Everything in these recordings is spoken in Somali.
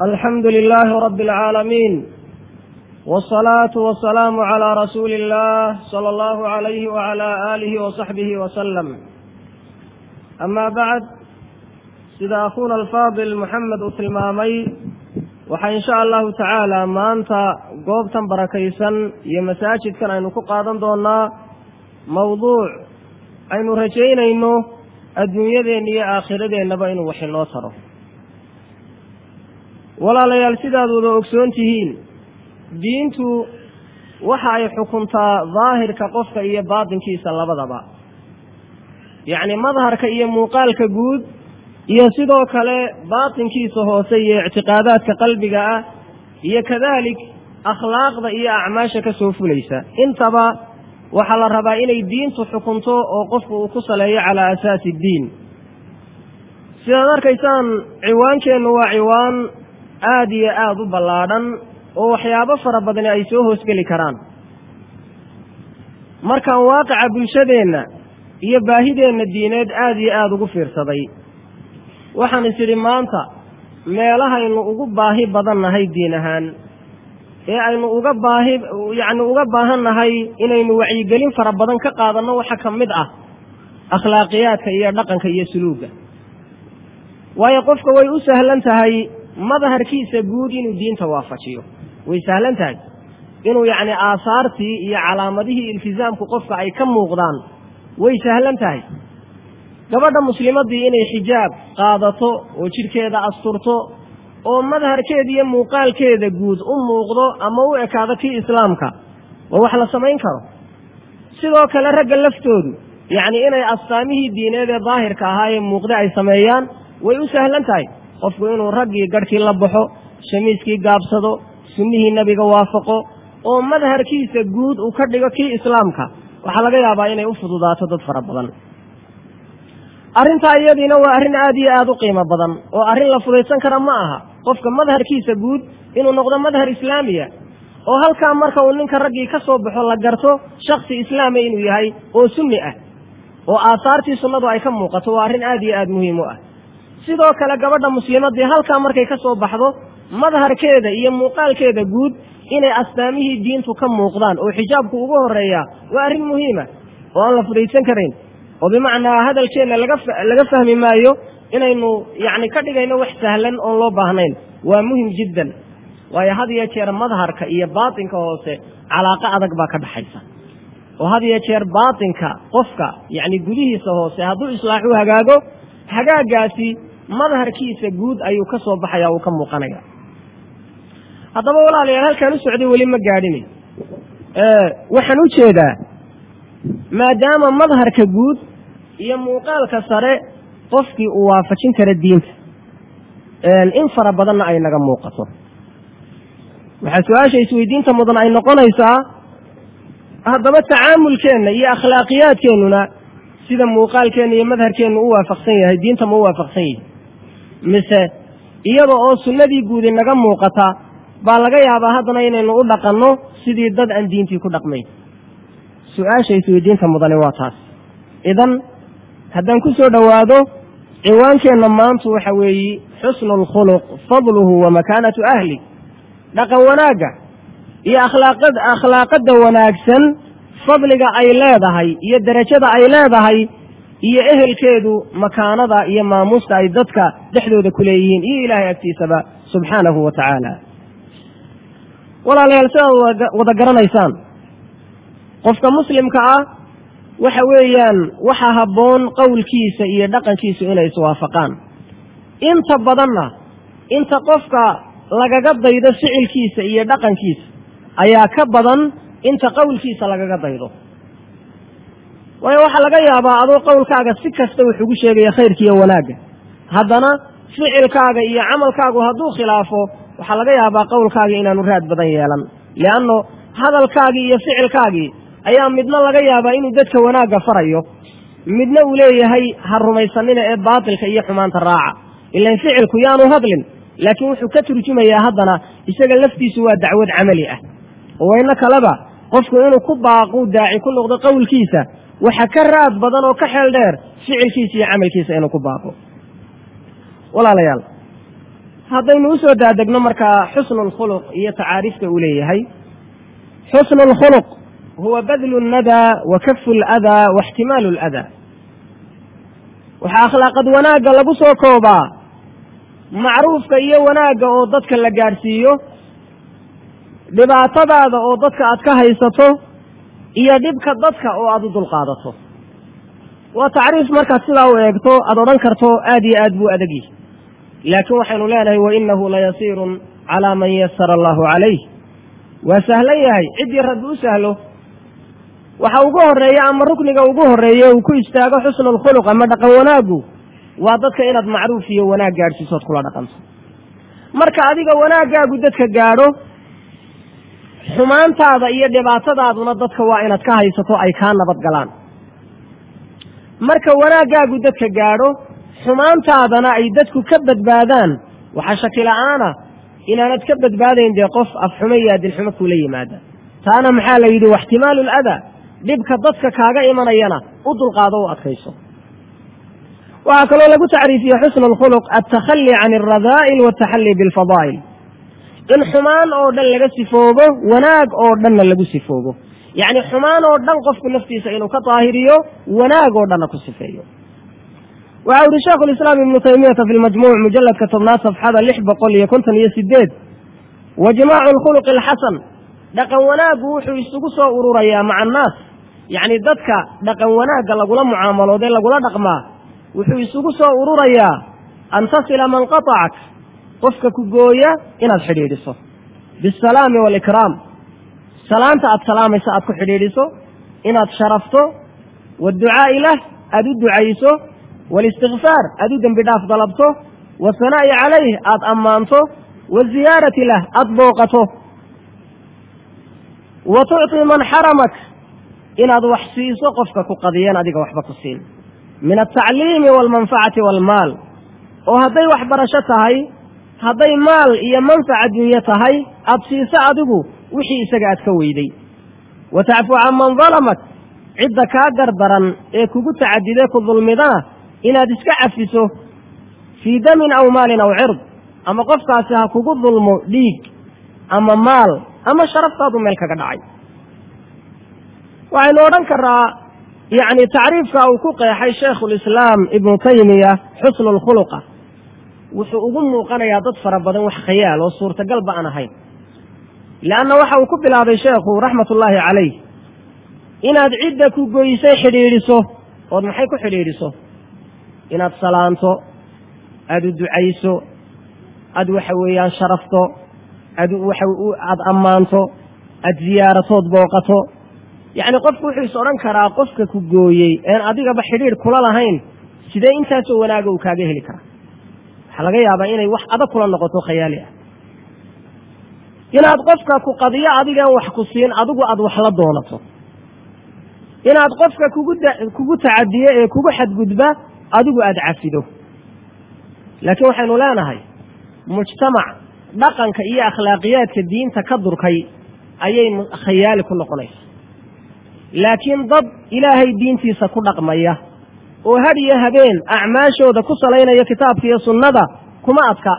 alxamdu lilaahi rabi alcaalamiin wsalaatu wasalaamu calaa rasuuli illah sala allahu alayhi wacala aalihi wasaxbihi wasalam amaa bacd sida akhuuna alfaadil moxamed uu tilmaamay waxaa insha allahu tacaala maanta goobtan barakaysan iyo masaajidkan aynu ku qaadan doonaa mawduuc aynu rajaynayno adduunyadeenna iyo aakhiradeenaba inuu wax inoo taro walaalayaal sidaad wada ogsoon tihiin diintu waxa ay xukuntaa daahirka qofka iyo baatinkiisa labadaba yacni madharka iyo muuqaalka guud iyo sidoo kale baatinkiisa hoose iyo ictiqaadaadka qalbiga ah iyo kadalik akhlaaqda iyo acmaasha ka soo fulaysa intaba waxaa la rabaa inay diintu xukunto oo qofku uu ku saleeyo calaa asaasi iddiin sidaad arkaysaan ciwaankeennu waa ciwaan aada iyo aada u ballaadhan oo waxyaabo fara badani ay soo hoosgeli karaan markaan waaqica bulshadeenna iyo baahideenna diineed aada iyo aada ugu fiirsaday waxaan is idhi maanta meelahaynu ugu baahi badan nahay diin ahaan ee aynu uga baahi yacni uga baahan nahay inaynu wacyigelin fara badan ka qaadanno waxa ka mid ah akhlaaqiyaadka iyo dhaqanka iyo suluugga waayo qofka way u sahlan tahay madharkiisa guud inuu diinta waafajiyo way sahlan tahay inuu yacni aasaartii iyo calaamadihii iltisaamku qofka ay ka muuqdaan way sahlan tahay gabadha muslimaddii inay xijaab qaadato oo jidhkeeda asturto oo madharkeeda iyo muuqaalkeeda guud u muuqdo ama u ekaado kii islaamka waa wax la samayn karo sidoo kale ragga laftoodu yacni inay astaamihii diineed ee daahirka ahaa ee muuqda ay sameeyaan way u sahlan tahay qofku inuu raggii garhkii la baxo shamiiskii gaabsado sunnihii nebiga waafaqo oo madharkiisa guud uu ka dhigo kii islaamka waxaa laga yaabaa inay u fududaato dad fara badan arrintaa iyadiina waa arrin aada iyo aada u qiimo badan oo arrin la fudaysan kara ma aha qofka madharkiisa guud inuu noqdo madhar islaamiya oo halkaa marka uu ninka raggii ka soo baxo la garto shaksi islaama inuu yahay oo sunni ah oo aasaartii sunnadu ay ka muuqato waa arrin aada iyo aada muhiim u ah sidoo kale gabadha muslimaddii halkaa markay ka soo baxdo madharkeeda iyo muuqaalkeeda guud inay astaamihii diintu ka muuqdaan oo xijaabku ugu horeeyaa waa arrin muhiima oo aan la fudaysan karayn oo bimacnaa hadalkeenna laga laga fahmi maayo inaynu yacni ka dhigayno wax sahlan oon loo baahnayn waa muhim jiddan waayo had iyo jeer madharka iyo baatinka hoose calaaqo adag baa ka dhaxaysa oo had iyo jeer baatinka qofka yacni gudihiisa hoose hadduu islaaxu hagaago hagaagaasi madharkiisa guud ayuu ka soo baxaya uu ka muuqanaya haddaba walaalayaal halkaan u socday weli ma gaadhini waxaan u jeedaa maadaama madharka guud iyo muuqaalka sare qofkii uu waafajin kara diinta in fara badanna ay naga muuqato waxaa su-aasha isweydiinta mudan ay noqonaysaa haddaba tacaamulkeenna iyo akhlaaqiyaadkeennuna sida muuqaalkeenna iyo madharkeennu u waafaqsan yahay diinta ma u waafaqsan yihi mise iyada oo sunnadii guudi naga muuqata baa laga yaabaa haddana inaynu u dhaqanno sidii dad aan diintii ku dhaqmayn su-aasha isweydiinta mudani waa taas idan haddaan ku soo dhowaado ciwaankeenna maantu waxa weeye xusnu alkhuluq fadluhu wa makaanatu ahli dhaqan wanaagga iyo akhlaaqad akhlaaqadda wanaagsan fadliga ay leedahay iyo derajada ay leedahay iyo ehelkeedu makaanada iyo maamuusta ay dadka dhexdooda ku leeyihiin iyo ilaahay agtiisaba subxaanahu wa tacaala walaalayaal sidaad wada garanaysaan qofka muslimka ah waxa weeyaan waxa habboon qowlkiisa iyo dhaqankiisu inay iswaafaqaan inta badanna inta qofka lagaga daydo ficilkiisa iyo dhaqankiisa ayaa ka badan inta qowlkiisa lagaga daydo waayo waxaa laga yaabaa adoo qowlkaaga si kasta wuxugu sheegaya khayrka iyo wanaagga haddana ficilkaaga iyo camalkaagu hadduu khilaafo waxaa laga yaabaa qowlkaagii inaanu raad badan yeelan lianno hadalkaagii iyo ficilkaagii ayaa midna laga yaabaa inuu dadka wanaagga farayo midna uu leeyahay ha rumaysanina ee baatilka iyo xumaanta raaca ilan ficilku yaanu hadlin laakiin wuxuu ka turjumayaa haddana isaga laftiisu waa dacwad camali ah oo wayno kaleba qofku inuu ku baaqu daaci ku noqdo qowlkiisa waxa ka raad badan oo ka xeel dheer ficilkiisa iyo camalkiisa inuu ku baaqo walaalayaal haddaynu usoo daadegno markaa xusnu lkhuluq iyo tacaariifta uu leeyahay xusnu lkhuluq huwa badlu nnadaa wa kafu ladaa wa ixtimaalu ladaa waxaa akhlaaqad wanaagga lagu soo koobaa macruufka iyo wanaagga oo dadka la gaadhsiiyo dhibaatadaada oo dadka aad ka haysato iyo dhibka dadka oo aada u dulqaadato waa tacriif markaad sidaa u eegto aada odhan karto aad iyo aad buu adagyi laakiin waxaynu leenahay wainahu layasiirun calaa man yasara allahu calayh waa sahlan yahay ciddii rabbi u sahlo waxa ugu horeeya ama rukniga ugu horeeye uu ku istaago xusnu lkhuluq ama dhaqan wanaaggu waa dadka inaad macruuf iyo wanaag gaadhsiisood kula dhaqanto marka adiga wanaaggaagu dadka gaadho xumaantaada iyo dhibaatadaaduna dadka waa inaad ka haysato ay kaa nabad galaan marka wanaaggaagu dadka gaadho xumaantaadana ay dadku ka badbaadaan waxaa shaki la-aana inaanad ka badbaadayn dee qof afxumo iyo adilxumo kula yimaada taana maxaa la yidhi waxtimaalu ladaa dhibka dadka kaaga imanayana u dulqaado u adkayso waxaa kaloo lagu tacriifiye xusnu lkhuluq altakhali can alradaa'il wataxalli bilfadaa'il in xumaan oo dhan laga sifoobo wanaag oo dhanna lagu sifoobo yacni xumaan oo dhan qofku naftiisa inuu ka daahiriyo wanaag oo dhanna ku sifeeyo waxa uhi sheikhu lislaam ibnu taymiyata fi lmajmuuc mujaladka tobnaad safxada lix boqol iyo konton iyo sideed wa jimaacu lkhuluqi alxasan dhaqan wanaaggu wuxuu isugu soo ururayaa maca annaas yacni dadka dhaqan wanaagga lagula mucaamaloodee lagula dhaqmaa wuxuu isugu soo ururayaa an tasila man qatacak qofka ku gooya inaad xidhiidhiso bisalaami waalikraam salaanta aad salaamayso aad ku xidhiidhiso inaad sharafto waadducaa'i lah aad u ducayso waalistikfaar aad u dembi dhaaf dalabto wasanaa'i calayh aad ammaanto waziyaarati lah aad booqato wa tucطi man xaramak inaad wax siiso qofka ku qadiyan adiga waxba ku siin min altacliimi waalmanfacati waalmaal oo hadday waxbarasho tahay hadday maal iyo manfaca dunyo tahay aad siiso adigu wixii isaga aad ka weyday wa tacfu can man dalamak cidda kaa gardaran ee kugu tacadidee ku dulmidana inaad iska cafiso fii damin aw maalin aw cird ama qofkaasi ha kugu dulmo dhiig ama maal ama sharaftaadu meel kaga dhacay waxaynu odhan karaa yacni tacriifka uu ku qeexay shaykhulislaam ibnu taymiya xusnu lkhuluqa wuxuu ugu muuqanayaa dad fara badan wax khayaal oo suurtagalba aan ahayn leanna waxa uu ku bilaabay sheekhu raxmatullaahi calayh inaad cidda ku goysay xidhiidhiso ood maxay ku xidhiidhiso inaad salaanto aada u ducayso aad waxa weeyaan sharafto aad waxa aad ammaanto aad ziyaaratood booqato yacni qofku wuxuu is odhan karaa qofka ku gooyey een adigaba xidhiidh kula lahayn sidee intaasoo wanaaga uu kaaga heli karaa waxaa laga yaabaa inay wax adag kula noqoto khayaali ah inaad qofka ku qadiyo adigaan wax ku siin adigu aad wax la doonato inaad qofka kugu kugu tacadiyo ee kugu xadgudba adigu aada cafido laakiin waxaynu leenahay mujtamac dhaqanka iyo akhlaaqiyaadka diinta ka durkay ayay khayaali ku noqonaysa laakiin dad ilaahay diintiisa ku dhaqmaya oo had iyo habeen acmaashooda ku salaynaya kitaabka iyo sunnada kuma adka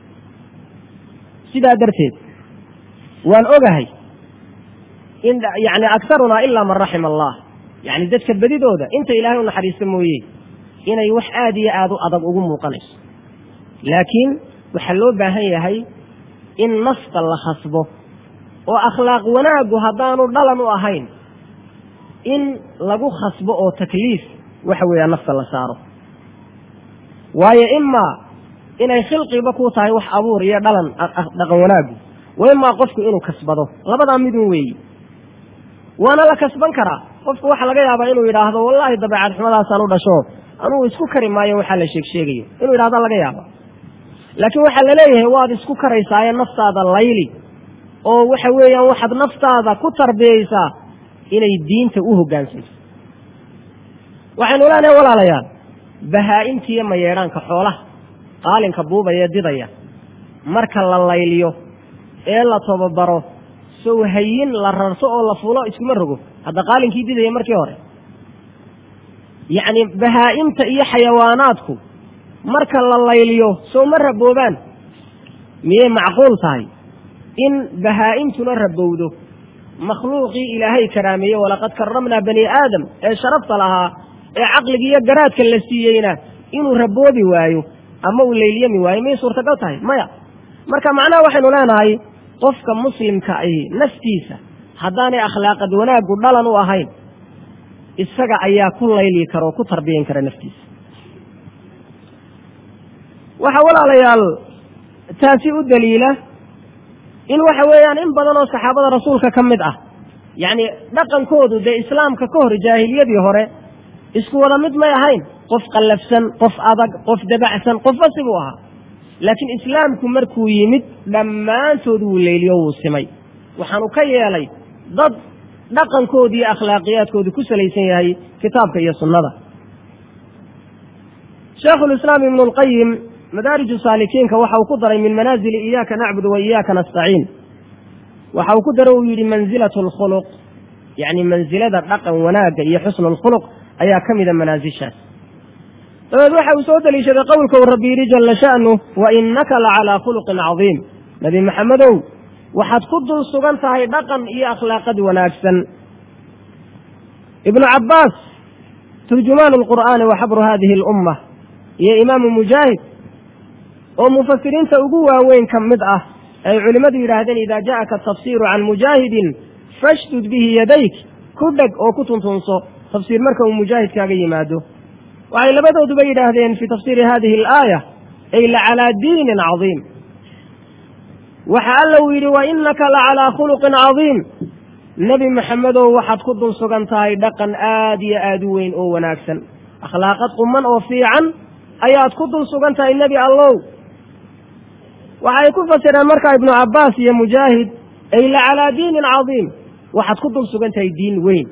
sidaa darteed waan ogahay in yacni akarunaa ilaa man raxima allah yacni dadka bedidooda inta ilaahay u naxariista mooye inay wax aada iyo aada u adag ugu muuqanayso laakiin waxaa loo baahan yahay in nafta la khasbo oo akhlaaq wanaaggu haddaanu dhalan u ahayn in lagu khasbo oo takliif waxa weeyaa nafta la saaro waayo imaa inay khilqiba ku tahay wax abuur iyo dhalan dhaqan wanaaggu wa imaa qofku inuu kasbado labadaa midun weeyi waana la kasban karaa qofku waxaa laga yaabaa inuu yidhaahdo wallaahi dabeecad xumadaasaan u dhasho anugu isku kari maayo waxaa la sheeg sheegayo inuu yidhahda laga yaaba laakiin waxaa laleeyahay waad isku karaysaaye naftaada layli oo waxa weeyaan waxaad naftaada ku tarbiyeysaa inay diinta u hoggaansanto waxaynu leenahay walaalayaal bahaa-imtiiyo mayeedhaanka xoolaha qaalinka buubaya didaya marka la layliyo ee la tababaro sow hayin la rarto oo la fulo iskuma rogo hadda qaalinkii didaya markii hore yacni bahaa-imta iyo xayawaanaadku marka la layliyo sow ma raboobaan miyay macquul tahay in bahaa-imtuna rabowdo makhluuqii ilaahay karaameeye walaqad karamnaa bani aadam ee sharafta lahaa ee caqliga iyo garaadka la siiyeyna inuu raboobi waayo ama uu leylyami waayo miyay suurtagal tahay maya marka macnaha waxaynu leenahay qofka muslimka ahi naftiisa haddaanay akhlaaqad wanaaggu dhalan u ahayn isaga ayaa ku layli kara oo ku tarbiyan kara naftiisa waxaa walaalayaal taasi u daliila in waxa weeyaan in badan oo saxaabada rasuulka ka mid ah yacni dhaqankoodu dee islaamka ka hor jaahiliyadii hore isku wada mid may ahayn qof qallafsan qof adag qof dabacsan qofba sibuu ahaa laakiin islaamku markuu yimid dhammaantood wuu leyliyo wuu simay waxaanu ka yeelay dad dhaqankoodu iyo akhlaaqiyaadkoodu ku salaysan yahay kitaabka iyo sunnada sheekhulislaam ibnu lqayim madaariju saalikiinka waxa uu ku daray min manaazili iyaaka nacbudu wa iyaaka nastaciin waxa uu ku daro uu yidhi mansilatu alkhuluq yacni mansilada dhaqan wanaagga iyo xusnu alkhuluq ayaa ka mida manaasishaas dabeed waxa uu soo deliishaday qowlka uu rabbi yidhi jalla sha'nu wa innaka la calaa khuluqin cadiim nebi maxamedow waxaad ku dul sugan tahay dhaqan iyo akhlaaqad wanaagsan ibnu cabbaas turjumaanu alqur'aani wa xabru hadihi alumma iyo imaamu mujaahid oo mufasiriinta ugu waaweyn ka mid ah ay culimmadu yidhaahdeen idaa ja'aka tafsiiru can mujaahidin fashdud bihi yadayk ku dheg oo ku tuntunso tafsiir marka uu mujaahidkaaga yimaado waxay labadooduba yidhaahdeen fii tafsiiri hadihi alaaya ay la calaa diinin cadiim waxa alla uu yidhi wa innaka la calaa khuluqin cadiim nebi maxamedow waxaad ku dul sugan tahay dhaqan aad iyo aad u weyn oo wanaagsan akhlaaqad quman oo fiican ayaad ku dul sugan tahay nebi allow waxay ku fasireen markaa ibnu cabbaas iyo mujaahid ay la calaa diinin cadiim waxaad ku dul sugan tahay diin weyn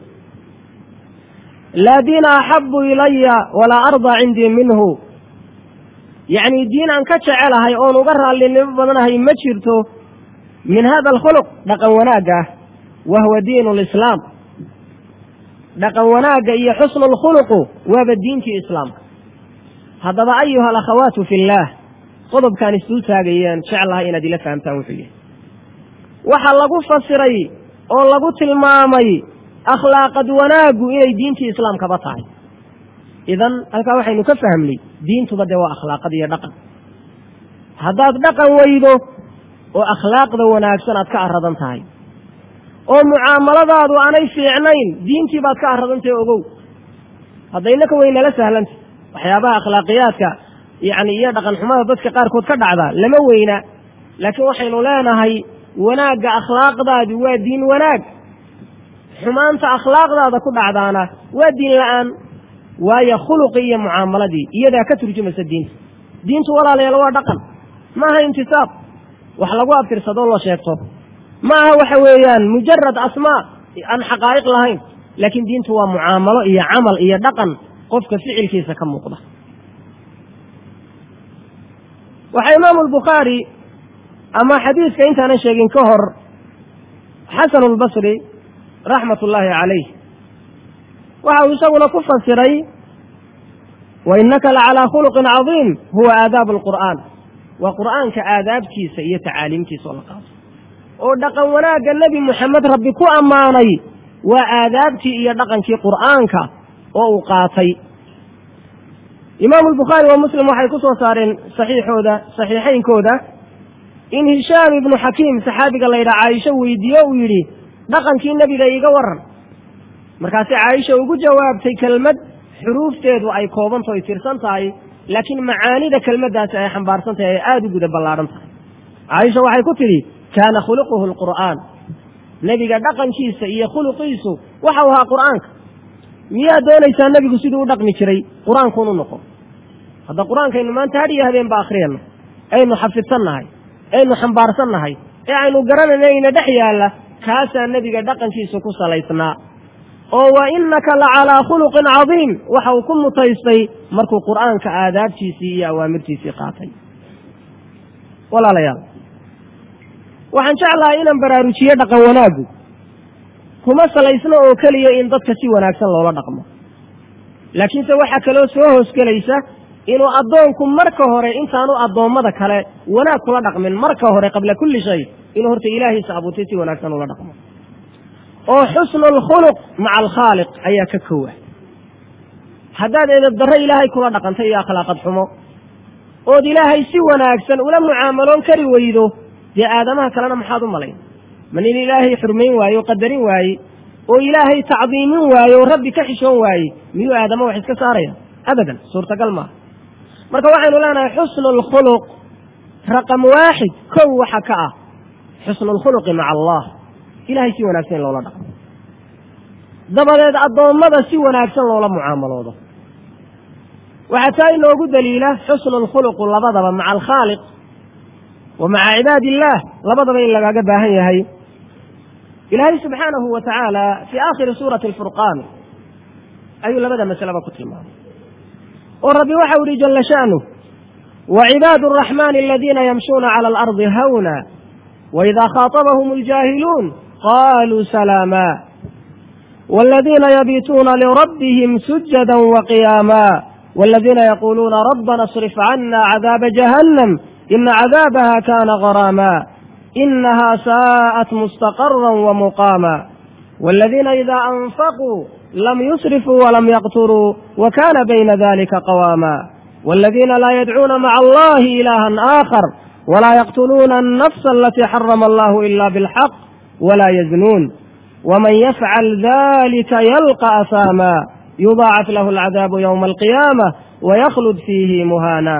laa diina axabu ilaya walaa ardaa cindii minhu yacni diin aan ka jecelahay oon uga raallinimo badanahay ma jirto min hada alkhuluq dhaqan wanaagga ah wa huwa diinu lislaam dhaqan wanaagga iyo xusnu lkhuluqu waaba diintii islaamka haddaba ayuha alakhawaatu fi illaah qodobkaan isdul taagayeen jeclahay inaad ila fahamtaan wuxuu yahay waxaa lagu fasiray oo lagu tilmaamay akhlaaqad wanaaggu inay diintii islaamkaba tahay idan halkaa waxaynu ka fahmnay diintuba dee waa akhlaaqad iyo dhaqan haddaad dhaqan weydo oo akhlaaqda wanaagsan aad ka aradan tahay oo mucaamaladaadu aanay fiicnayn diintii baad ka aradantahay ogow haddaynaka weynala sahlanta waxyaabaha akhlaaqiyaadka yacni iyo dhaqan xumada dadka qaarkood ka dhacda lama weyna laakiin waxaynu leenahay wanaagga akhlaaqdaadu waa diin wanaag xumaanta akhlaaqdaada ku dhacdaana waa diin la-aan waayo khuluqii iyo mucaamaladii iyadaa ka turjumaysa diinta diintu walaalayaal waa dhaqan ma aha intisaab wax lagu abtirsadoo la sheegto ma aha waxa weeyaan mujarad asmaa aan xaqaa'iq lahayn laakiin diintu waa mucaamalo iyo camal iyo dhaqan qofka ficilkiisa ka muuqda waxaa imaamu albukhaari ama xadiiska intaanan sheegin ka hor xasanu lbasri raxmat ullaahi calayh waxa uu isaguna ku fasiray wa innaka la calaa khuluqin cadiim huwa aadaabu alqur'aan waa qur'aanka aadaabtiisa iyo tacaaliimtiisa oo la qaato oo dhaqan wanaagga nebi moxamed rabbi ku ammaanay waa aadaabtii iyo dhaqankii qur'aanka oo uu qaatay imaamu albukhaari wa muslim waxay ku soo saareen saxiixooda saxiixaynkooda in hishaam ibnu xakiim saxaabiga la yidhaha caaisho weydiiyo uu yidhi dhaqankii nebiga iiga waran markaasi caaisha ugu jawaabtay kelmad xuruufteedu ay koobanto ay tirsan tahay laakiin macaanida kelmaddaasi ay xambaarsan tahay ay aada u guda ballaadhan tahay caaisha waxay ku tidhi kaana khuluquhu alqur'aan nebiga dhaqankiisa iyo khuluqiisu waxau ahaa qur'aanka miyaad doonaysaa nebigu siduu u dhaqmi jiray qur-aankuun u noqon hadda qur-aankaynu maanta hadhiyo habeenba akhriyano aynu xafidsannahay aynu xambaarsannahay ee aynu garanayna ina dhex yaalla kaasaa nebiga dhaqankiisu ku salaysnaa oo wa innaka la calaa khuluqin cadiim waxa uu ku mutaystay markuu qur'aanka aadaabtiisii iyo awaamirtiisii qaatay walaalayaal waxaan jeclahay inaan baraarujiyo dhaqan wanaaggu kuma salaysno oo keliya in dadka si wanaagsan loola dhaqmo laakiinse waxaa kaloo soo hoosgelaysa inuu addoonku marka hore intaanu addoommada kale wanaag kula dhaqmin marka hore qabla kulli shay inuu horta ilaahiisa abuurtay si wanaagsan ula dhaqmo oo xusnu alkhuluq maca alkhaaliq ayaa ka kowa haddaad edab darro ilaahay kula dhaqantay iyo akhlaaqad xumo ood ilaahay si wanaagsan ula mucaamaloon kari weydo dee aadamaha kalena maxaad u malayn ma nin ilaahay xurmayn waaye oo qadarin waaye oo ilaahay tacdiimin waaye oo rabbi ka xishoon waaye miyuu aadama wax iska saaraya abadan suurtagal maaha marka waxaynu leenahay xusnu alkhuluq raqam waaxid kow waxa ka ah xusnu alkhuluqi maca allah ilahay si wanaagsan in loola dhaqmo dabadeed addoommada si wanaagsan loola mucaamaloodo waxaa taa inoogu daliila xusnu alkhuluqu labadaba maca alkhaaliq wa maca cibaadi illaah labadaba in lagaaga baahan yahay ilaahay subxaanahu wa tacaala fii aakhiri suurati alfurqaan ayuu labada masaleba ku tilmaamay oo rabbi waxau ihi jala sha'nuh وعباد الرحمن الذين يمشون على الأرض هونا وإذا خاطبهم الجاهلون قالوا سلاما والذين يبيتون لربهم سجدا وقياما والذين يقولون ربنا اصرف عنا عذاب جهنم إن عذابها كان غراما إنها ساءت مستقرا ومقاما والذين إذا أنفقوا لم يسرفوا ولم يقتروا وكان بين ذلك قواما والذين لا يدعون مع الله إلها آخر ولا يقتلون النفس التي حرم الله إلا بالحق ولا يزنون ومن يفعل ذلك يلقى أثاما يضاعف له العذاب يوم القيامة ويخلد فيه مهانا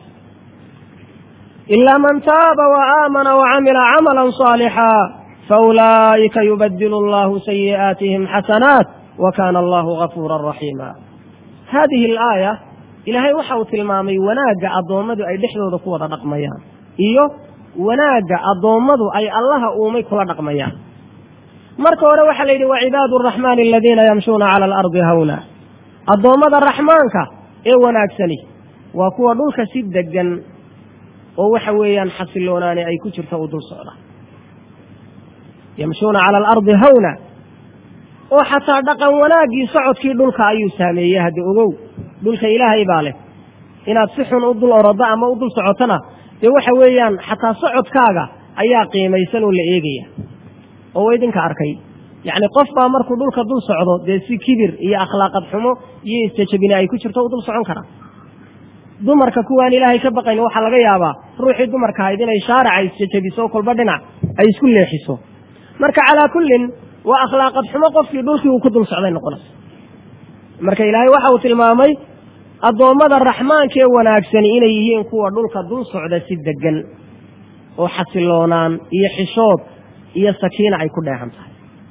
إلا من تاب وآمن وعمل عملا صالحا فأولئك يبدل الله سيئاتهم حسنات وكان الله غفورا رحيما هذه الآية ilaahay waxa uu tilmaamay wanaagga addoommadu ay dhexdooda ku wada dhaqmayaan iyo wanaagga addoommadu ay allaha uumay kula dhaqmayaan marka hore waxaa la yidhi wa cibaadu araxmaani aladiina yamshuuna cala alardi hawna addoommada raxmaanka ee wanaagsani waa kuwa dhulka si degan oo waxa weeyaan xasiloonaani ay ku jirto u dul socda yamshuuna cala alardi hawna oo xataa dhaqan wanaaggii socodkii dhulka ayuu saameeyey hadda ogow dhulka ilaahay baa leh inaad si xun u dul orodo ama u dul socotona dee waxa weeyaan xataa socodkaaga ayaa qiimaysan oo la eegaya oo idinka arkay yacni qof baa markuu dhulka dul socdo dee si kibir iyo akhlaaqad xumo iyo isjajabine ay ku jirto u dul socon kara dumarka kuwaan ilaahay ka baqayn waxaa laga yaabaa ruuxii dumarka ahayd inay shaaraca isjajabiso kolba dhinac ay isku leexiso marka calaa kullin waa akhlaaqad xumo qofkii dhulkii uu ku dul socday noqonaysa marka ilaahay waxa uu tilmaamay addoommada raxmaankee wanaagsani inay yihiin kuwa dhulka dul socda si degan oo xasiloonaan iyo xishood iyo sakiina ay ku dheehan tahay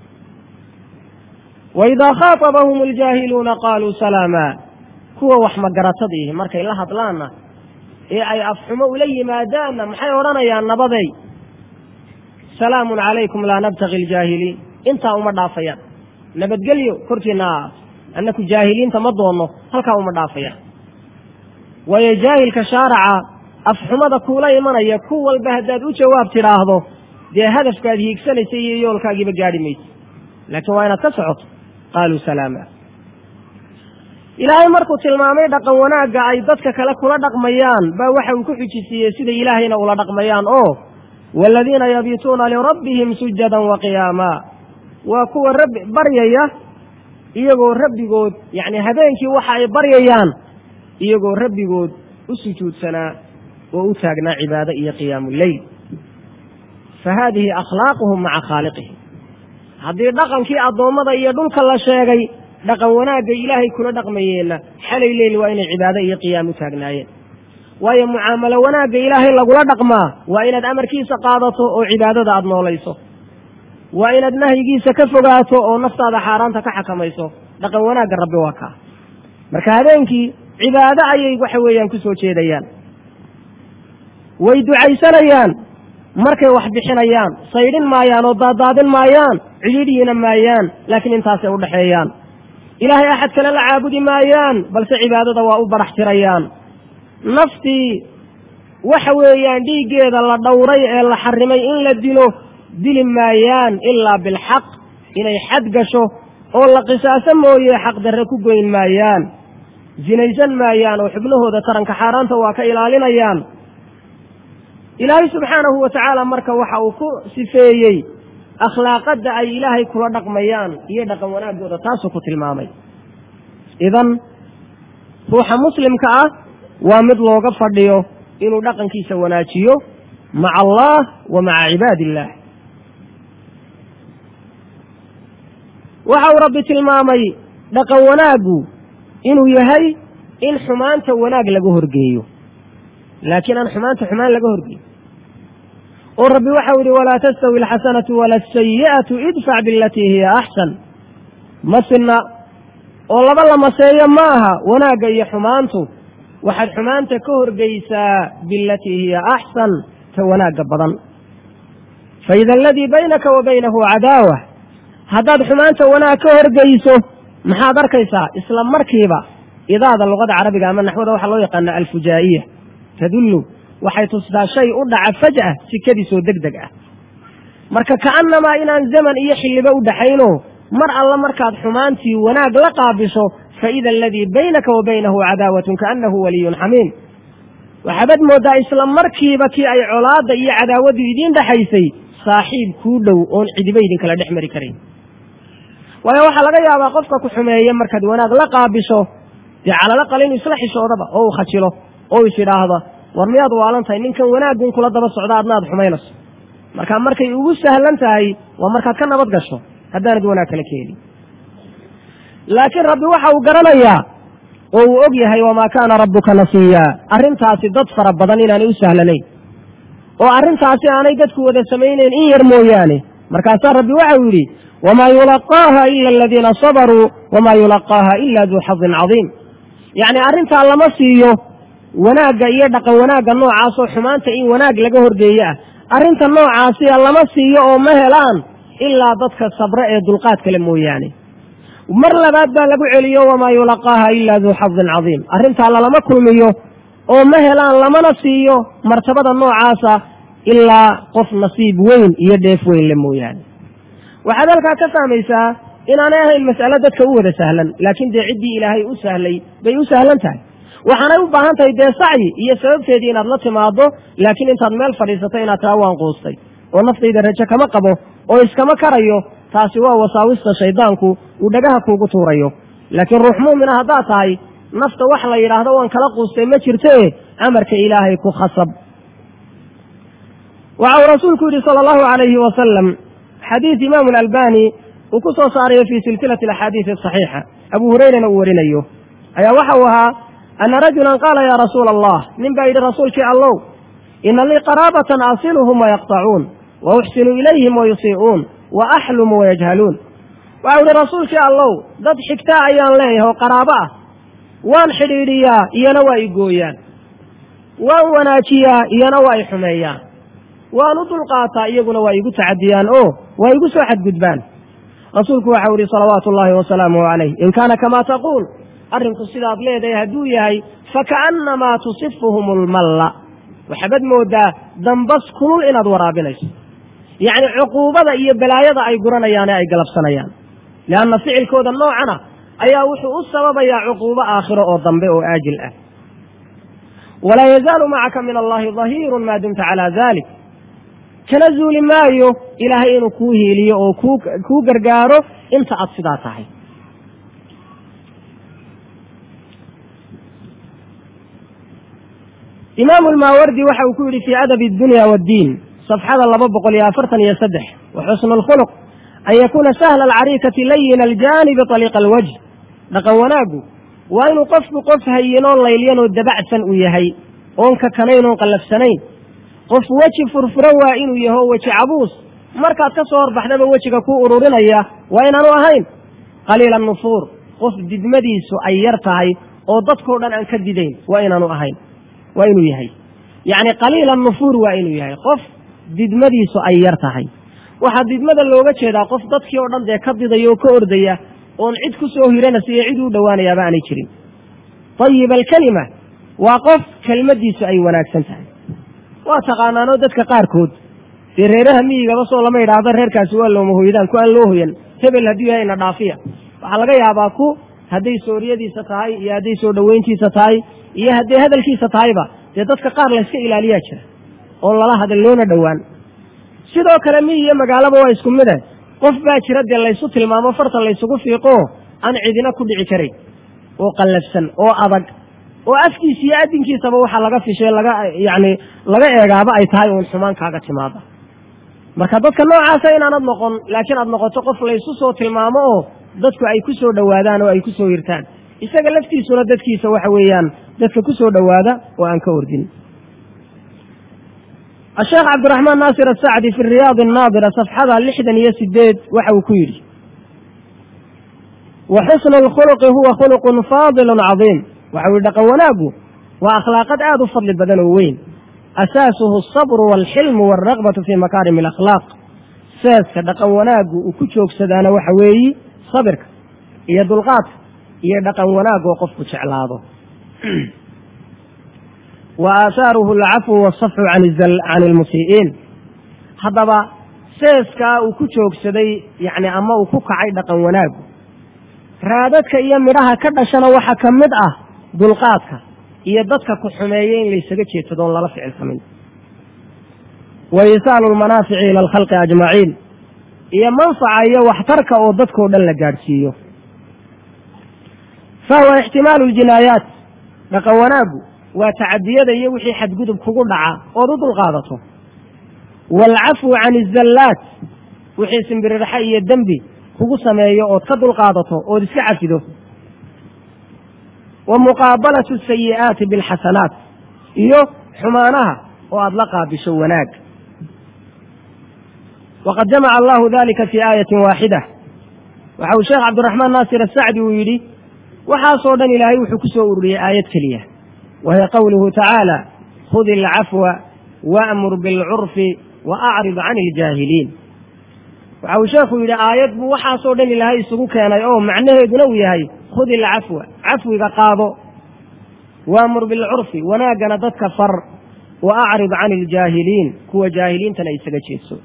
waidaa khaatabahum aljaahiluuna qaaluu salaama kuwa wax magaratadiihi markay la hadlaanna ee ay afxumo ula yimaadaanna maxay odhanayaan nabaday salaamun calaykum laa nabtaqi aljaahiliin intaa uma dhaafayaan nabadgelyo korkiina annaku jaahiliinta ma doonno halkaa uma dhaafayaan waayo jaahilka shaaraca afxumada kuula imanaya ku walba haddaad u jawaab tidhaahdo dee hadafkaad hiigsanaysa iyo yoolkaagiiba gaadhi maysa laakiin waa inaad ka socoto qaaluu salaama ilaahay markuu tilmaamay dhaqan wanaagga ay dadka kale kula dhaqmayaan baa waxa uu ku xujisiiyey sida ilaahayna ula dhaqmayaan oo waaladiina yabiituuna lirabbihim sujadan wa qiyaama waa kuwa rabbi baryaya iyagoo rabbigood yacni habeenkii waxa ay baryayaan iyagoo rabbigood u sujuudsanaa oo u taagnaa cibaado iyo qiyaamu leyl fa haadihi akhlaaquhum maca khaaliqihim haddii dhaqankii addoommada iyo dhulka la sheegay dhaqan wanaagga ilaahay kula dhaqmayeenna xalay leyl waa inay cibaado iyo qiyaam u taagnaayeen waayo mucaamalo wanaagga ilaahay lagula dhaqmaa waa inaad amarkiisa qaadato oo cibaadada aada noolayso waa inaad nahyigiisa ka fogaato oo naftaada xaaraanta ka xakamayso dhaqan wanaagga rabbi waa kaa marka habeenkii cibaado ayay waxa weeyaan ku soo jeedayaan way ducaysanayaan markay wax bixinayaan saydhin maayaan oo daadaadin maayaan cidhiidhiina maayaan laakiin intaasay u dhexeeyaan ilaahay axad kale la caabudi maayaan balse cibaadada waa u barax tirayaan naftii waxa weeyaan dhiiggeeda la dhowray ee la xarimay in la dilo dili maayaan ilaa bilxaq inay xad gasho oo la qisaaso mooye xaq darre ku goyn maayaan zinaysan maayaan oo xubnahooda taranka xaaraanta waa ka ilaalinayaan ilaahay subxaanahu wa tacaala marka waxa uu ku sifeeyey akhlaaqadda ay ilaahay kula dhaqmayaan iyo dhaqan wanaaggooda taasuu ku tilmaamay idan ruuxa muslimka ah waa mid looga fadhiyo inuu dhaqankiisa wanaajiyo maca allah wa maca cibaadi illaah waxa uu rabbi tilmaamay dhaqan wanaaggu inuu yahay in xumaanta wanaag laga horgeeyo laakiin aan xumaanta xumaan laga horgeeyo oo rabbi waxau yihi walaa tastawi alxasanatu wala asayi'atu idfac bilatii hiya axsan ma sinna oo laba la maseeyo ma aha wanaagga iyo xumaantu waxaad xumaanta ka horgeysaa bilatii hiya axsan ta wanaagga badan faida aladii baynaka wa baynahu cadaawa haddaad xumaanta wanaag ka horgeyso maxaad arkaysaa isla markiiba idaada luqada carabiga ama naxwada waxaa loo yaqaana alfujaa'iya tadullu waxay tustaa shay u dhaca faj'a sikadiisoo deg deg ah marka ka'annamaa inaan zaman iyo xilliba u dhaxayno mar alla markaad xumaantii wanaag la qaabisho faida aladii baynaka wa baynahu cadaawatun kaannahu waliyun xamiim waxaabad mooddaa isla markiiba kii ay colaadda iyo cadaawaddu idiin dhexaysay saaxiib kuu dhow oon cidiba idinkala dhex mari karayn waayo waxaa laga yaabaa qofka ku xumeeye markaad wanaag la qaabisho dee calala qal inuu isla xishoodaba oo uu khajilo oo is idhaahdo war miyaad waalan tahay ninkan wanaaggun kula daba socda adna aad xumaynayso marka markay ugu sahlan tahay waa markaad ka nabad gasho haddaanad wanaag kala keenin laakiin rabbi waxa uu garanayaa oo uu og yahay wamaa kaana rabbuka nasiyaa arrintaasi dad fara badan inaanay u sahlanayn oo arrintaasi aanay dadku wada samaynayn in yar mooyaane markaasaa rabbi waxau yidhi wamaa yulaqaaha ila aladiina sabaruu wamaa yulaqaaha ila duu xadin cadiim yacni arrintaa lama siiyo wanaagga iyo dhaqan wanaagga noocaasoo xumaanta in wanaag laga horgeeye ah arrinta noocaasiya lama siiyo oo ma helaan ilaa dadka sabre ee dulqaad kale mooyaane mar labaad baa lagu celiyo wamaa yulaqaaha ila duu xadin cadiim arrintaa lalama kulmiyo oo ma helaan lamana siiyo martabada noocaasa ilaa qof nasiib weyn iyo dheef weyn le mooyaane waxaad halkaa ka fahmaysaa inaanay ahayn mas'alo dadka u wada sahlan laakiin dee ciddii ilaahay u sahlay bay u sahlan tahay waxaanay u baahan tahay dee sacyi iyo sababteedii inaad la timaado laakiin intaad meel fadhiisato inaad taa waan quustay oo naftayda rajo kama qabo oo iskama karayo taasi waa wasaawista shaydaanku uu dhagaha kuugu tuurayo laakiin ruux mu'mina haddaad tahay nafta wax la yidhaahdo waan kala quustay ma jirtee amarka ilaahay ku khasab waxa uu rasuulku yidhi sala allahu calayhi wasalam xadiis imaamu alalbani uu ku soo saarayo fii silsilati alaxaadiisi asaxiixa abu hurayrana uu warinayo ayaa waxa uu ahaa ana rajulan qaala yaa rasuula allah nin baa yidhi rasuulkii allow ina lii qaraabatan asiluhum wayaqtacuun wa uxsinu ilayhim wayusii'uun wa axlumu wayajhaluun waxau yidhi rasuulkii allow dad xigtaa ayaan leeyahay oo qaraabo ah waan xidhiidhiyaa iyana waa i gooyaan waan wanaajiyaa iyana waa i xumeeyaan waan u dulqaataa iyaguna waa igu tacadiyaan oo waa igu soo xadgudbaan rasuulku waxau yihi salawaatu ullaahi wasalaamuhu calayh in kaana kamaa taquul arrinku sidaad leedahay hadduu yahay fakaannamaa tusifuhum ulmalla waxaabad moodaa dambas kulul inaad waraabinayso yacni cuquubada iyo balaayada ay guranayaane ay galabsanayaan lianna ficilkooda noocana ayaa wuxuu u sababayaa cuquubo aakhiro oo dambe oo aajil ah walaa yazaalu macaka min allahi dahiirun maa dumta calaa dalik kana zuuli maayo ilaahay inuu kuu hiiliyo oo kuu gargaaro inta aad sidaa tahay imaamu lmaawardi waxa uu ku yidhi fii adabi addunya waaddiin safxada laba boqol iyo afartan iyo saddex wa xusnu lkhuluq an yakuuna sahla alcariikati layina aljaanibi aliiqa alwajh dhaqan wanaaggu waa inuu qofku qof hayinoo laylyanoo dabacsan uu yahay oon kakanayn oon qallafsanayn qof weji furfuro waa inuu yaho weji cabuus markaad ka soo horbaxdaba wejiga kuu ururinaya waa inaanu ahayn qaliila nufuur qof didmadiisu ay yar tahay oo dadkao dhan aan ka didayn waa inaanu ahayn waa inuu yahay yacni qaliila nufuur waa inuu yahay qof didmadiisu ay yar tahay waxaa didmada looga jeedaa qof dadkii oo dhan dee ka didaya oo ka ordaya oon cid ku soo hiranaysa iyo cid u dhowaanayaaba aanay jirin ayib alkelima waa qof kelmaddiisu ay wanaagsan tahay waa taqaanaanoo dadka qaarkood dee reeraha miyigaba soo lama yidhaahdo reerkaasi waa looma hoydaan ku aan loo hoyan hebel hadduu yahay ina dhaafiya waxaa laga yaabaa ku hadday sooriyadiisa tahay iyo hadday soo dhoweyntiisa tahay iyo hadday hadalkiisa tahayba dee dadka qaar layska ilaaliyaa jira oon lala hadal loona dhowaan sidoo kale mi iyo magaalaba waa isku mide qof baa jira dee laysu tilmaamo farta laysugu fiiqo aan cidina ku dhici karayn oo qallafsan oo adag oo afkiisa iyo adinkiisaba waxaa laga fishay laga yacni laga eegaaba ay tahay uun xumaan kaaga timaada marka dadka noocaasa inaanad noqon laakiin aad noqoto qof laysu soo tilmaamo oo dadku ay ku soo dhowaadaan oo ay ku soo hirtaan isaga laftiisuna dadkiisa waxa weeyaan dadka ku soo dhowaada oo aan ka ordin asheekh cabdiraxmaan naasir asacdi fi riyaad annaadira safxada lixdan iyo sideed waxa uu ku yidhi wa xusnu lkhuluqi huwa khuluqun faadilun cadiim waxa uu yihi dhaqan wanaaggu waa akhlaaqad aada u fadli badan oo weyn asaasuhu asabru waalxilmu waalraqbatu fii makaarimi alakhlaaq seeska dhaqan wanaaggu uu ku joogsadaana waxa weeyi sabirka iyo dulqaadka iyo dhaqan wanaag oo qofku jeclaado wa aasaaruhu alcafwu waasafxu can ilmusii'iin haddaba seeskaa uu ku joogsaday yacni ama uu ku kacay dhaqan wanaagu raadadka iyo midhaha ka dhashana waxaa ka mid ah dulqaadka iyo dadka ku xumeeya in laysaga jeedsadoon lala ficilsamin wa isaalu lmanaafici ila alkhalqi ajmaciin iyo manfaca iyo waxtarka oo dadkao dhan la gaadhsiiyo fahuwa ixtimaalu ljinaayaat dhaqan wanaaggu waa tacadiyada iyo wixii xadgudub kugu dhaca ood u dulqaadato waalcafwu can izallaat wixii simbirirxa iyo dembi kugu sameeyo ood ka dulqaadato ood iska cafido wa muqaabalatu asayi'aati bilxasanaat iyo xumaanaha oo aada la qaabisho wanaag waqad jamaca allahu dalika fii aayatin waaxida waxa uu sheekh cabdiraxmaan naasir asacdi uu yidhi waxaasoo dhan ilaahay wuxuu ku soo ururiyey aayad keliya wa hiya qowluhu tacaala khudi alcafwa waamur bilcurfi wa acrid can iljaahiliin waxa uu sheekhu yidhi aayad buu waxaasoo dhan ilaahay isugu keenay oo macnaheeduna uu yahay khudi alcafwa cafwiga qaado waamur bilcurfi wanaaggana dadka far wa acrid can iljaahiliin kuwa jaahiliintana isaga jeedso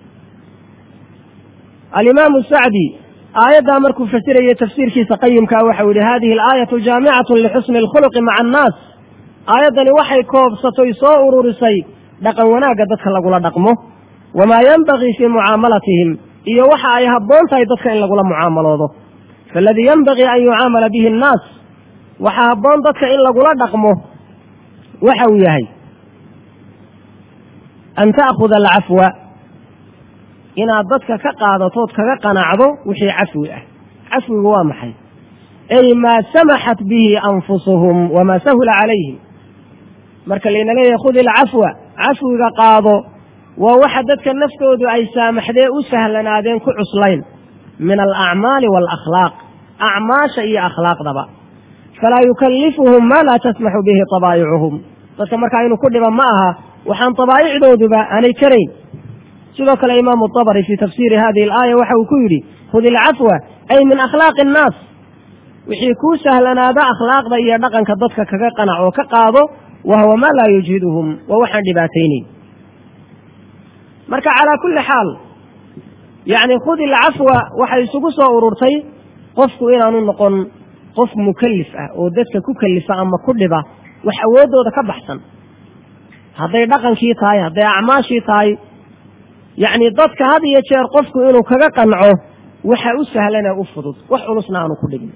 alimaamu sacdi aayaddaa markuu fasirayey tafsiirkiisa qayimkaa waxau yihi hadihi alaayatu jaamicatu lixusni alkhuluqi maca annaas aayaddani waxay koobsatoy soo ururisay dhaqan wanaagga dadka lagula dhaqmo wamaa yenbagii fii mucaamalatihim iyo waxa ay habboon tahay dadka in lagula mucaamaloodo faaladii yenbagii an yucaamala bihi annaas waxaa habboon dadka in lagula dhaqmo waxa uu yahay an ta'khuda alcafwa inaad dadka ka qaadatood kaga qanacdo wixii cafwi ah cafwigu waa maxay ay maa samaxat bihi anfusuhum wamaa sahula calayhim marka layna leeyahay khudi alcafwa cafwiga qaado waa waxa dadka naftoodu ay saamaxdee u sahlanaadeen ku cuslayn min alacmaali waalakhlaaq acmaasha iyo akhlaaqdaba falaa yukallifuhum maa laa tasmaxu bihi tabaayicuhum dadka markaa inuu ku dhiba ma aha waxaan tabaayicdooduba aanay karayn sidoo kale imaamu abari fii tafsiiri hadihi alaaya waxa uu ku yidhi khudi alcafwa ay min akhlaaqi annaas wixii kuu sahlanaada akhlaaqda iyo dhaqanka dadka kaga qanac oo ka qaado wa huwa maa laa yujhiduhum waa waxaan dhibaataynayn marka calaa kulli xaal yacni khudi alcafwa waxay isugu soo ururtay qofku inaanu noqon qof mukallif ah oo dadka ku kallifa ama ku dhiba wax awooddooda ka baxsan hadday dhaqankii tahay hadday acmaashii tahay yacni dadka had iyo jeer qofku inuu kaga qanco waxa u sahlanee u fudud wax culusna aanu ku dhigin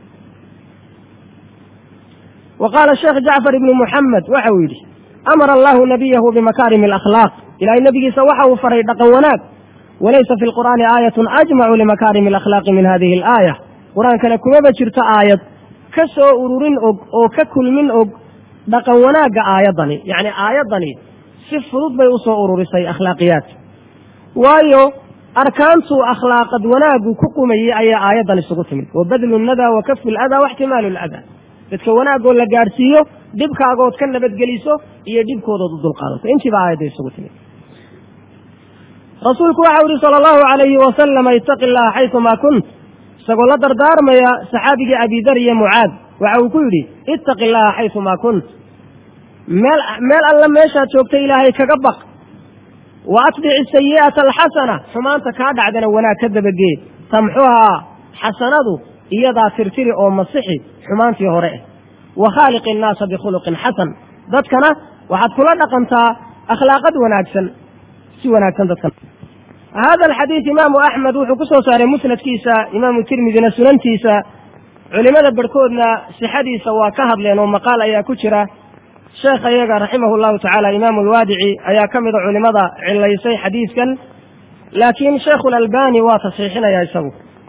wa qaala sheekh jacfar ibnu muxamed waxa uu yidhi amara allahu nabiyahu bimakaarimi alakhlaaq ilaahay nebigiisa waxa uu faray dhaqan wanaag walaysa fi lqur'aani aayatun ajmacu limakaarimi alakhlaaqi min hadihi alaaya qur-aankana kumaba jirto aayad ka soo ururin og oo ka kulmin og dhaqan wanaagga aayaddani yacni aayaddani si fudud bay u soo ururisay akhlaaqiyaad waayo arkaantuu akhlaaqad wanaaggu ku qumayey ayaa aayaddan isugu timid wa badlu nadaa wa kafu ladaa waxtimaalu ladaa dadka wanaagoo la gaadhsiiyo dhibkaagood ka nabadgeliso iyo dhibkoodood u dulqaadato intiiba aayadda isugu timid rasuulku waxau yihi sala allahu alayhi wasalama itaqi llaha xaysumaa kunt isagoo la dardaarmaya saxaabigii abidar iyo mucaad waxa uu ku yidhi ittaqi llaha xaysumaa kunt meel meel alla meeshaad joogta ilaahay kaga baq wa atbici sayi'ata alxasana xumaanta kaa dhacdana wanaag ka dabagee tamxuhaa xasanadu iyadaa tirtiri oo masixi xumaantii hore eh wa khaaliqi innaasa bikhuluqin xasan dadkana waxaad kula dhaqantaa akhlaaqad wanaagsan si wanaagsan dadkan hada alxadiid imaamu axmed wuxuu ku soo saaray musnadkiisa imaamu tirmidina sunantiisa culimada barhkoodna sixadiisa waa ka hadleen oo maqaal ayaa ku jira sheekha iyaga raximahu llahu tacaala imaamu alwaadici ayaa ka mida culimada cilaysay xadiidkan laakiin sheikhu lalbani waa tasxiixinaya isagu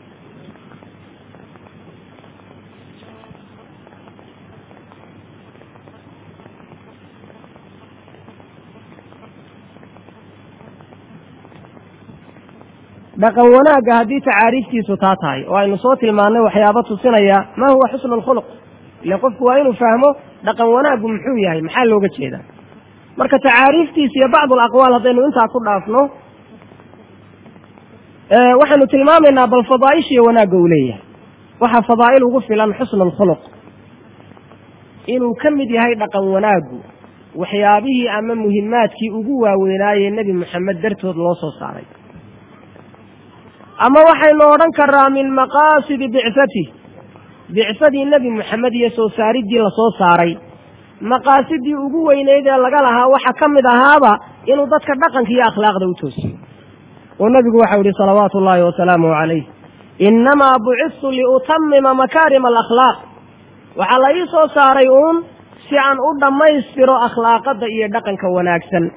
dhaqan wanaagga haddii tacaariiftiisu taa tahay oo aynu soo tilmaannay waxyaaba tusinaya ma huwa xusnu lkhuluq ile qofku waa inuu fahmo dhaqan wanaaggu muxuu yahay maxaa looga jeedaa marka tacaariiftiisa iyo bacdu alaqwaal haddaynu intaa ku dhaafno waxaynu tilmaamaynaa bal fadaaishiyo wanaagga uu leeyahay waxaa fadaa'il ugu filan xusnu lkhuluq inuu ka mid yahay dhaqan wanaaggu waxyaabihii ama muhimaadkii ugu waaweynaayee nebi moxamed dartood loo soo saaray ama waxaynu odhan karaa min maqaasidi bicatih bicsadii nebi moxamed iyo soo saariddii lasoo saaray maqaasidii ugu weyneyd ee laga lahaa waxa ka mid ahaaba inuu dadka dhaqanka iyo akhlaaqda u toosiyo oo nebigu waxau yihi salawaatu ullaahi wasalaamuhu calayh innamaa bucistu liutamima makaarima alakhlaaq waxaa la ii soo saaray uun si aan u dhammaystiro akhlaaqadda iyo dhaqanka wanaagsan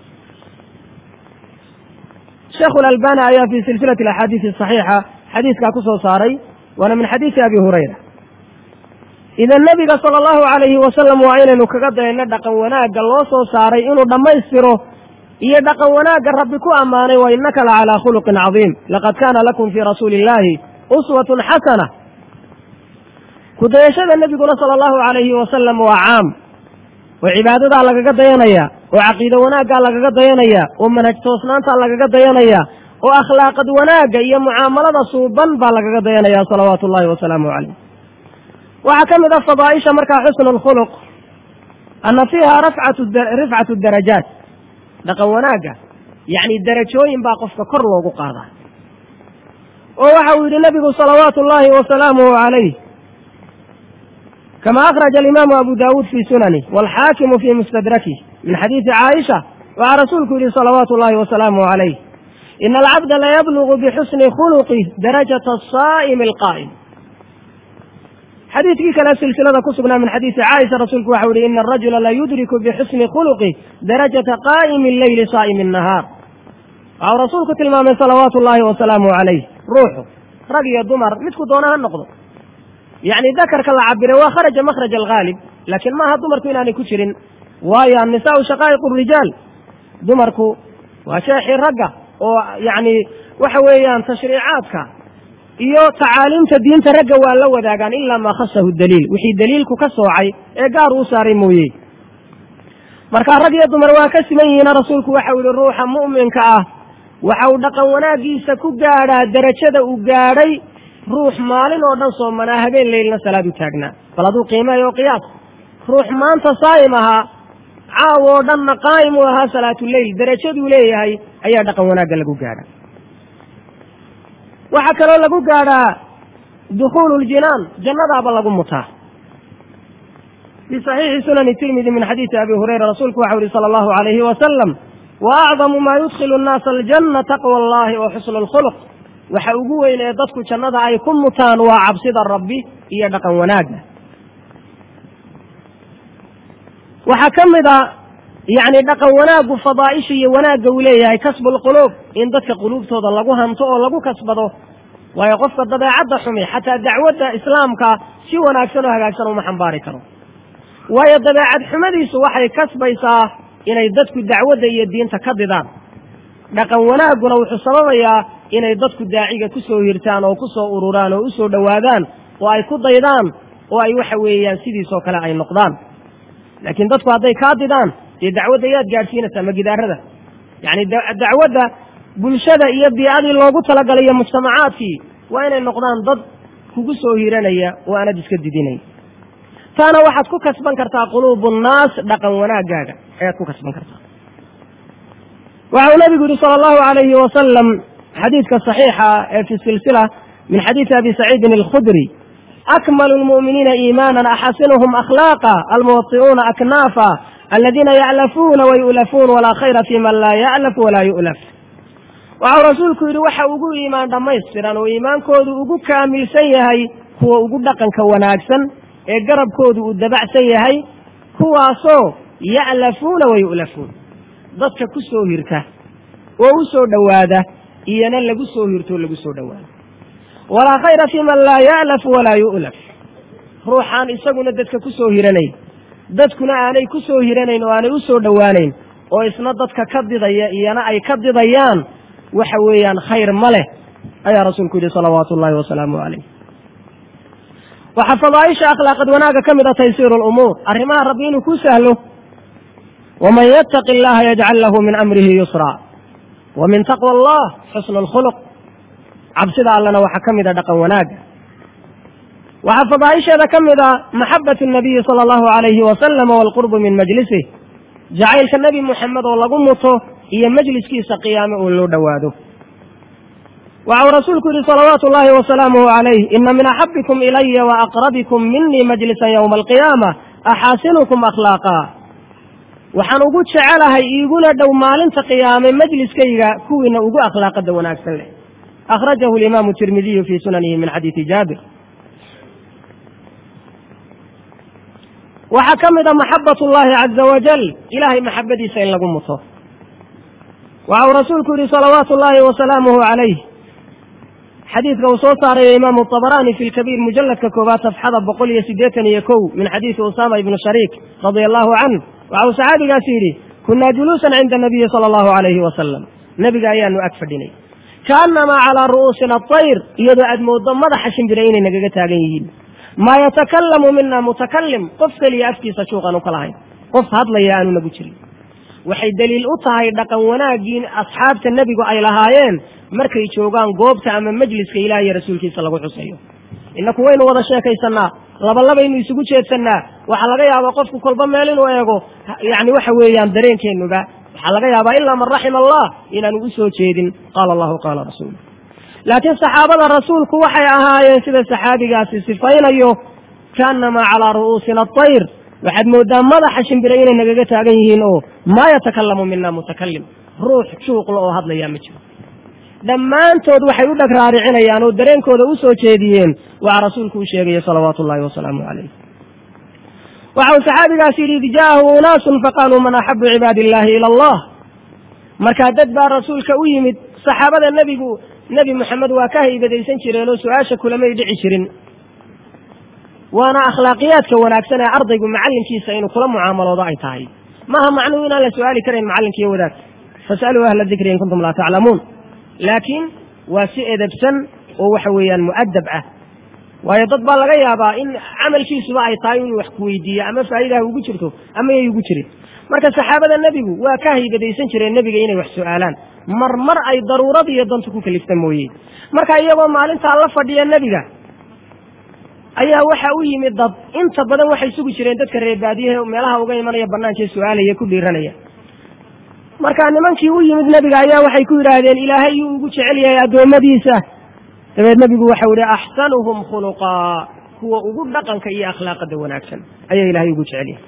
sheekhu lalbani ayaa fi silsilati alaxaadiisi asaxiixa xadiiskaa ku soo saaray waana min xadiisi abi hurayra idan nebiga sala allahu calayhi wasalam waa inaynu kaga dayno dhaqan wanaagga loo soo saaray inuu dhammaystiro iyo dhaqan wanaagga rabbi ku ammaanay wa innaka la calaa khuluqin cadiim laqad kaana lakum fii rasuuli illaahi uswatun xasana kudayashada nebiguna sala allahu calayhi wasalam waa caam oo cibaadadaa lagaga dayanaya oo caqiide wanaaggaa lagaga dayanaya oo manhaj toosnaantaa lagaga dayanaya oo akhlaaqad wanaagga iyo mucaamalada suuban baa lagaga dayanaya salawaatu ullahi wasalaamu calayh waxaa ka mid ah fadaaisha markaa xusnu lkhuluq ana fiiha rifcatu darajaat dhaqan wanaagga yacni darajooyin baa qofka kor loogu qaadaa oo waxa uu yidhi nebigu salawaatu ullaahi wasalaamuhu calayh kama akhraja alimaamu abu daawuud fii sunani waalxaakimu fii mustadrakih min xadiisi caaisha waxaa rasuulku yidhi salawaatu ullahi wasalaamuhu calayh ina alcabda layablugu bixusni khuluqih darajata asaa'imi alqaa'im xadiidkii kale silsilada ku sugnaa min xadiisi caaisha rasuulku waxau yihi ina arajula la yudriku bixusni khuluqih darajata qaa'imi alleyli saa'imi annahaar waxau rasuulku tilmaamay salawaatu ullaahi wasalaamuhu calayh ruuxu rag iyo dumar midku doona ha noqdo yacni dakarka la cabiray waa kharaja makhraj alghaalib laakiin maaha dumarku inaanay ku jirin waayo annisaau shaqaa'iqu rijaal dumarku waa sheexii ragga oo yacni waxa weeyaan tashriicaadka iyo tacaaliimta diinta ragga waa la wadaagaan ilaa maa khasahu daliil wixii daliilku ka soocay ee gaar uu saaray mooye marka rag iyo dumar waa ka siman yihiina rasuulku waxau yihi ruuxa mu'minka ah waxa uu dhaqan wanaaggiisa ku gaadhaa derajada uu gaadhay ruux maalin oo dhan soomanaa habeen leylna salaad u taagnaa bal hadduu qiimeeyo qiyaas ruux maanta saa'im ahaa caaw oo dhanna qaa'im uu ahaa salaatuleyl derajaduu leeyahay ayaa dhaqan wanaagga lagu gaadhaa waxaa kaloo lagu gaadhaa dukhuulu ljinaan jannadaaba lagu mutaa fii saxiixi sunani tirmidi min xadiisi abi hurayra rasuulku waxau yihi sala allahu alayhi wasalam wa acdamu maa yudkhilu nnaasa aljanna taqwa allahi wa xusnu lkhuluq waxa ugu weyn ee dadku jannada ay ku mutaan waa cabsida rabbi iyo dhaqan wanaagga waxaa ka mid a yacni dhaqan wanaaggu fadaa'isha iyo wanaagga uu leeyahay kasbu lquluub in dadka quluubtooda lagu hanto oo lagu kasbado waayo qofka dabeecadda xumi xataa dacwadda islaamka si wanaagsan oo hagaagsan uma xambaari karo waayo dabeecad xumadiisu waxay kasbaysaa inay dadku dacwadda iyo diinta ka didaan dhaqan wanaagguna wuxuu sababayaa inay dadku daaciga ku soo hirtaan oo ku soo ururaan oo u soo dhowaadaan oo ay ku daydaan oo ay waxa weeyaan sidiisoo kale ay noqdaan laakiin dadku hadday kaa didaan dee dacwadda yaad gaadhsiinaysaa magidaarada yacni dacwadda bulshada iyo biicadii loogu talagalay iyo mujtamacaadkii waa inay noqdaan dad kugu soo hiranaya oo aanad iska didinay taana waxaad ku kasban kartaa quluubu nnaas dhaqan wanaaggaaga ayaad ku kasban kartaa waxa uu nabigu yihi sala allahu alayhi wasalam xadiidka saxiixa ee fi silsila min xadiisi abi saciidin alkhudri akmalu lmu'miniina iimaanan axasinuhum akhlaaqa almuwati'uuna aknaafa aladiina ya'lafuuna wayu'lafuun walaa khayra fi man laa ya'laf walaa yu'laf waxau rasuulku yidhi waxa ugu iimaan dhammaystiran oo iimaankoodu ugu kaamilsan yahay kuwa ugu dhaqanka wanaagsan ee garabkoodu uu dabacsan yahay kuwaasoo ya'lafuuna wa yu'lafuun dadka ku soo hirta oo u soo dhowaada iyona lagu soo hirto o lagu soo dhowaado walaa khayra fi man laa ya'laf walaa yu'laf ruuxaan isaguna dadka ku soo hiranayn dadkuna aanay ku soo hiranayn oo aanay u soo dhowaanayn oo isna dadka ka didaya iyona ay ka didayaan waxa weeyaan khayr ma leh ayaa rasuulku yidhi salawaatu ullahi wasalaamu calayh waxaa fadaaisha akhlaaqad wanaagga ka mid a taysiiru lumuur arrimaha rabbi inuu ku sahlo waman yattaqi allaha yajcal lahu min amrihi yusraa wa min taqwa allah xusnu lkhuluq cabsida allana waxaa ka mid a dhaqan wanaagga waxaa fadaaisheeda ka mid a maxabatu nabiyi sala allahu alayhi wasalama waalqurbu min majlisih jacaylka nebi muxamed oo lagu muto iyo majliskiisa qiyaame oo loo dhowaado waxau rasuulku yidhi salawaatu ullahi wasalaamuhu calayh ina min axabikum ilaya wa aqrabikum minii majlisan yowma alqiyaama axaasinukum akhlaaqa waxaan ugu jecelahay iiguna dhow maalinta qiyaame majliskayga kuwiina ugu akhlaaqada wanaagsan leh akhrajahu alimaamu tirmidiyu fii sunanihi min xadiidi jaabir waxaa ka mid a maxabat ullahi caza wajal ilahay maxabadiisa in lagu muto waxau rasuulku yihi salawaatu ullahi wasalaamuhu calayh xadiidka uu soo saarayo imaamu طabaraani fi lkabiir mujaladka koobaad safxada boqol iyo siddeetan iyo kow min xadiidi usama ibni shariik radia allahu canh waxau saxaabigaas yidhi kunaa juluusan cinda nabiyi sala allahu alayhi wasalam nebiga ayaanu ag fadhinay kaannamaa calaa ru'uusina atayr iyadoo aad mooddo madaxa shimbira inay nagaga taagan yihiin maa yatakalamu mina mutakalim qof keliya afkiisa juuqan u ka lahayn qof hadlaya aanu nagu jirin waxay daliil u tahay dhaqan wanaaggii asxaabta nebigu ay lahaayeen markay joogaan goobta ama majliska ilaah iyo rasuulkiisa lagu xusayo innaku waynu wada sheekaysannaa labalabaynu isugu jeedsannaa waxaa laga yaabaa qofku kolba meel inuu eego yacni waxa weeyaan dareenkeennuba waxaa laga yaabaa ilaa man raxima allah inaanu u soo jeedin qaala allahu qaala rasuulu laakiin saxaabada rasuulku waxay ahaayeen sida saxaabigaasi sifaynayo kaannamaa calaa ru'uusina atayr waxaad mooddaa madaxa shimbira inay nagaga taagan yihiin oo maa yatakalamu mina mutakalim ruux juuqla oo hadlayaa ma jiro dhammaantood waxay u dheg raaricinayaan oo dareenkooda u soo jeediyeen waxa rasuulku u sheegaya salawaatu ullahi wasalaamu calayh waxa uu saxaabigaas yidhi id jaa'ahu unaasun faqaaluu man axabu cibaadi illahi ila allah markaa dad baa rasuulka u yimid saxaabada nebigu nebi moxamed waa ka haybadaysan jireen oo su-aasha kulamay dhici jirin waana akhlaaqiyaadka wanaagsan ee ardaygu macallinkiisa inuu kula mucaamaloodo ay tahay maaha macnuhu inaan la su-aali karayn macallinkiiyo wadaag fas'aluu ahla dikri in kuntum laa taclamuun laakiin waa si edebsan oo waxa weeyaan mu'adab ah waayo dad baa laga yaabaa in camalkiisuba ay tahay inuu wax kuweydiiyo ama faa'idaha ugu jirto ama yay ugu jirin marka saxaabada nebigu waa ka haybadaysan jireen nebiga inay wax su'aalaan mar mar ay daruurada iyo dantu ku kalifta mooye marka iyagoo maalintaa la fadhiya nebiga ayaa waxa u yimid dad inta badan waxay sugi jireen dadka reebaadiyahe meelaha uga imanaya banaankae su-aalaya ku dhiiranaya marka nimankii u yimid nebiga ayaa waxay ku yidhaahdeen ilaahay yuu ugu jecel yahay addoommadiisa dabeed nebigu waxau yihi axsanuhum khuluqaa kuwa ugu dhaqanka iyo akhlaaqada wanaagsan ayaa ilaahay ugu jecel yahay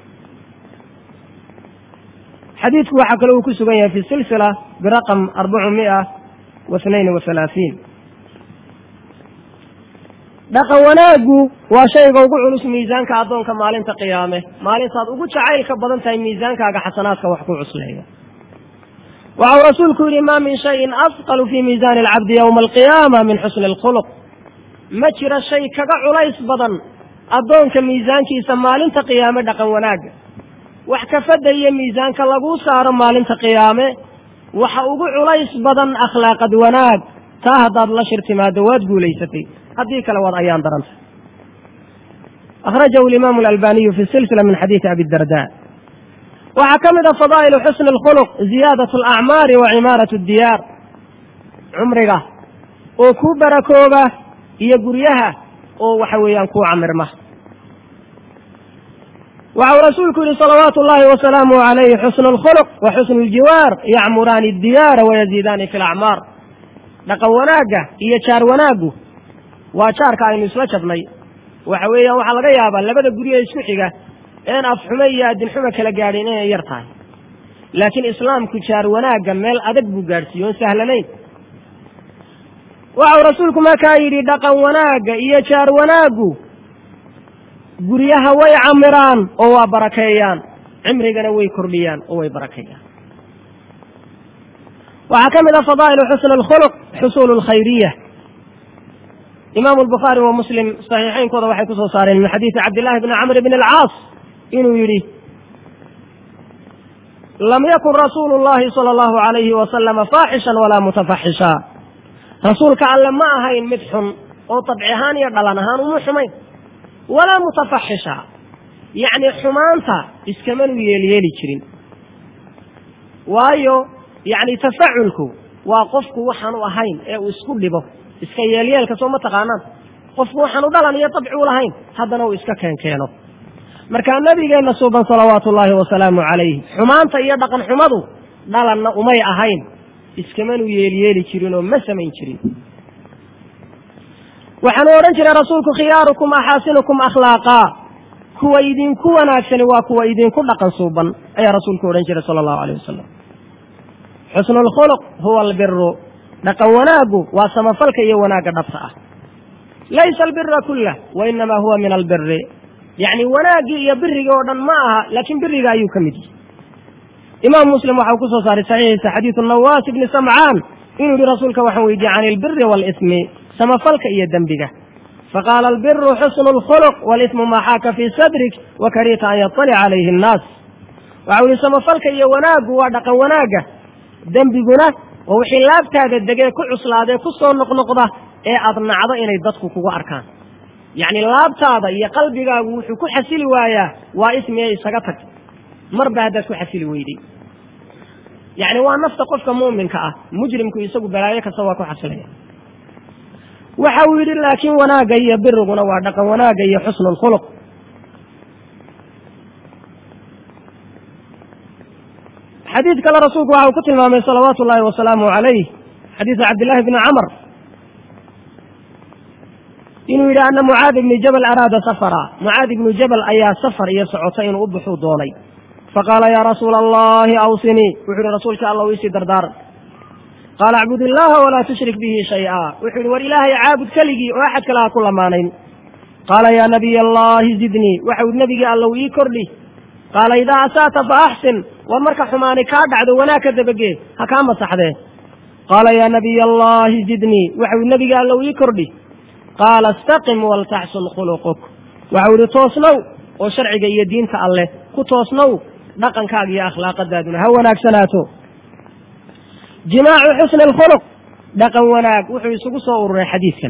xadiidku waxaa kale uu ku sugan yahay fi silsila biraqam arbacu mia wa snayn wa halaaثiin dhaqan wanaaggu waa shayga ugu culus miisaanka addoonka maalinta qiyaame maalintaad ugu jacaylka badan tahay miisaankaaga xasanaadka wax ku cusleeya waxau rasuulku yidhi ma min shayin asqalu fii miisaani alcabdi yowma alqiyaama min xusni alkhuluq ma jiro shay kaga culays badan addoonka miisaankiisa maalinta qiyaame dhaqan wanaagga wax kafadda iyo miisaanka laguu saaro maalinta qiyaame waxa ugu culays badan akhlaaqad wanaag taa haddaad la shir timaado waad guulaysatay haddii kale waad ayaan daranta akhrajahu alimaamu alalbaniyu fi silsila min xadiidi abi darda waxaa ka mid a fadaa'ilu xusni alkhuluq ziyaadat alacmaari wa cimaaratu addiyaar cumriga oo kuu barakooba iyo guryaha oo waxa weeyaan kuu camirma waxau rasuulku yihi salawaatu ullahi wasalaamuh calayhi xusnu alkhuluq wa xusnu aljiwaar yacmuraani addiyaara wayaziidaani fi alacmaar dhaqan wanaagga iyo jaar wanaaggu waa jaarka aynu isla jabnay waxa weeyaan waxaa laga yaabaa labada guryo isku xiga een afxume iyo adinxume kala gaadhin inay yar tahay laakiin islaamku jaar wanaagga meel adag buu gaadhsiiye oon sahlanayn waxau rasuulku markaa yidhi dhaqan wanaagga iyo jaar wanaaggu guryaha way camiraan oo waa barakeeyaan cimrigana way kordhiyaan oo way barakeeyaan waxaa ka mid a fadaa'ilu xusn alkhuluq xusuulu lkhayriya imaamu albukhaari wa muslim saxiixaynkooda waxay kusoo saareen min xadiidi cabdillahi bni camr bn alcaas inuu yidhi lam yakun rasuulu llahi sala allahu alayhi wasalama faaxishan walaa mutafaxisha rasuulka alle ma ahayn mid xun oo dabci ahaan iyo dhalan ahaan uma xumayn walaa mutafaxisha yacni xumaanta iskamanu yeelyeeli jirin waayo yacni tafaculku waa qofku waxaanu ahayn ee uu isku dhibo iska yeelyeelka soo ma taqaanaan qofku waxaanu dhalan iyo dabci u lahayn haddana uu iska keenkeeno markaa nabigeenna suuban salawaatu ullaahi wasalaamu calayh xumaanta iyo dhaqan xumadu dhalanna umay ahayn iskamanu yeelyeeli jirin oo ma samayn jirin waxaanu odhan jiray rasuulku khiyaarukum axaasinukum akhlaaqaa kuwa idinku wanaagsani waa kuwa idinku dhaqan suuban ayaa rasuulku odhan jiray sala allahu alayh wasalam xusnu lkhuluq huwa albiru dhaqan wanaaggu waa samafalka iyo wanaagga dhabta ah laysa albira kullah wa inamaa huwa min albiri yacni wanaaggii iyo birigii oo dhan ma aha laakiin biriga ayuu ka mid yihi imaam muslim waxau ku soo saaray saxiixiisa xadiidu nawaas ibni samcaan inuu yihi rasuulka waxaan weydiiyey can ilbiri waalismi samafalka iyo dembiga faqaala albiru xusnu lkhuluq walismu maa xaaka fii sadrik wa kariita an yaطalica calayhi annaas waxau yihi samafalka iyo wanaaggu waa dhaqan wanaagga dembiguna waa wixii laabtaada degee ku cuslaadee ku soo noqnoqda ee aad nacdo inay dadku kugu arkaan yacni laabtaada iyo qalbigaagu wuxuu ku xasili waayaa waa ismiye isaga tag marba haddaad ku xasili weyday yacni waa nafta qofka mu'minka ah mujrimku isagu balaayo kasta waa ku xasilaya waxa uu yidhi laakiin wanaagga iyo biriguna waa dhaqan wanaagga iyo xusnu lkhuluq xadiid kale rasuulku waxa uu ku tilmaamay salawaatu ullaahi wasalaamu calayh xadiidu cabdillahi bni camr inuu yidhi ana mucaad ibni jabal araada safara mucaad ibnu jabal ayaa safar iyo socota inuu u buxuu doonay faqaala yaa rasuula allahi awsinii wuxuu yihi rasuulka alla iisii dardaaran qaala acbud illaha walaa tushrik bihi shay-a wuxuu yihi war ilaahay caabud keligii oo axad kale ha ku lamaanayn qaala yaa nabiy allahi zidnii waxau nebigii allow ii kordhi qaala idaa asaata fa axsin war marka xumaani kaa dhacdo wanaag ka dabagee ha kaa masaxdee qaala yaa nabiy allahi zidnii waxau nebigii allow ii kordhi qaala istaqim waltaxsun khuluquk waxau yihi toosnow oo sharciga iyo diinta alleh ku toosnow dhaqankaaga iyo akhlaaqadaaduna ha wanaagsanaato jimaacu xusni alkhuluq dhaqan wanaag wuxuu isugu soo ururay xadiidkan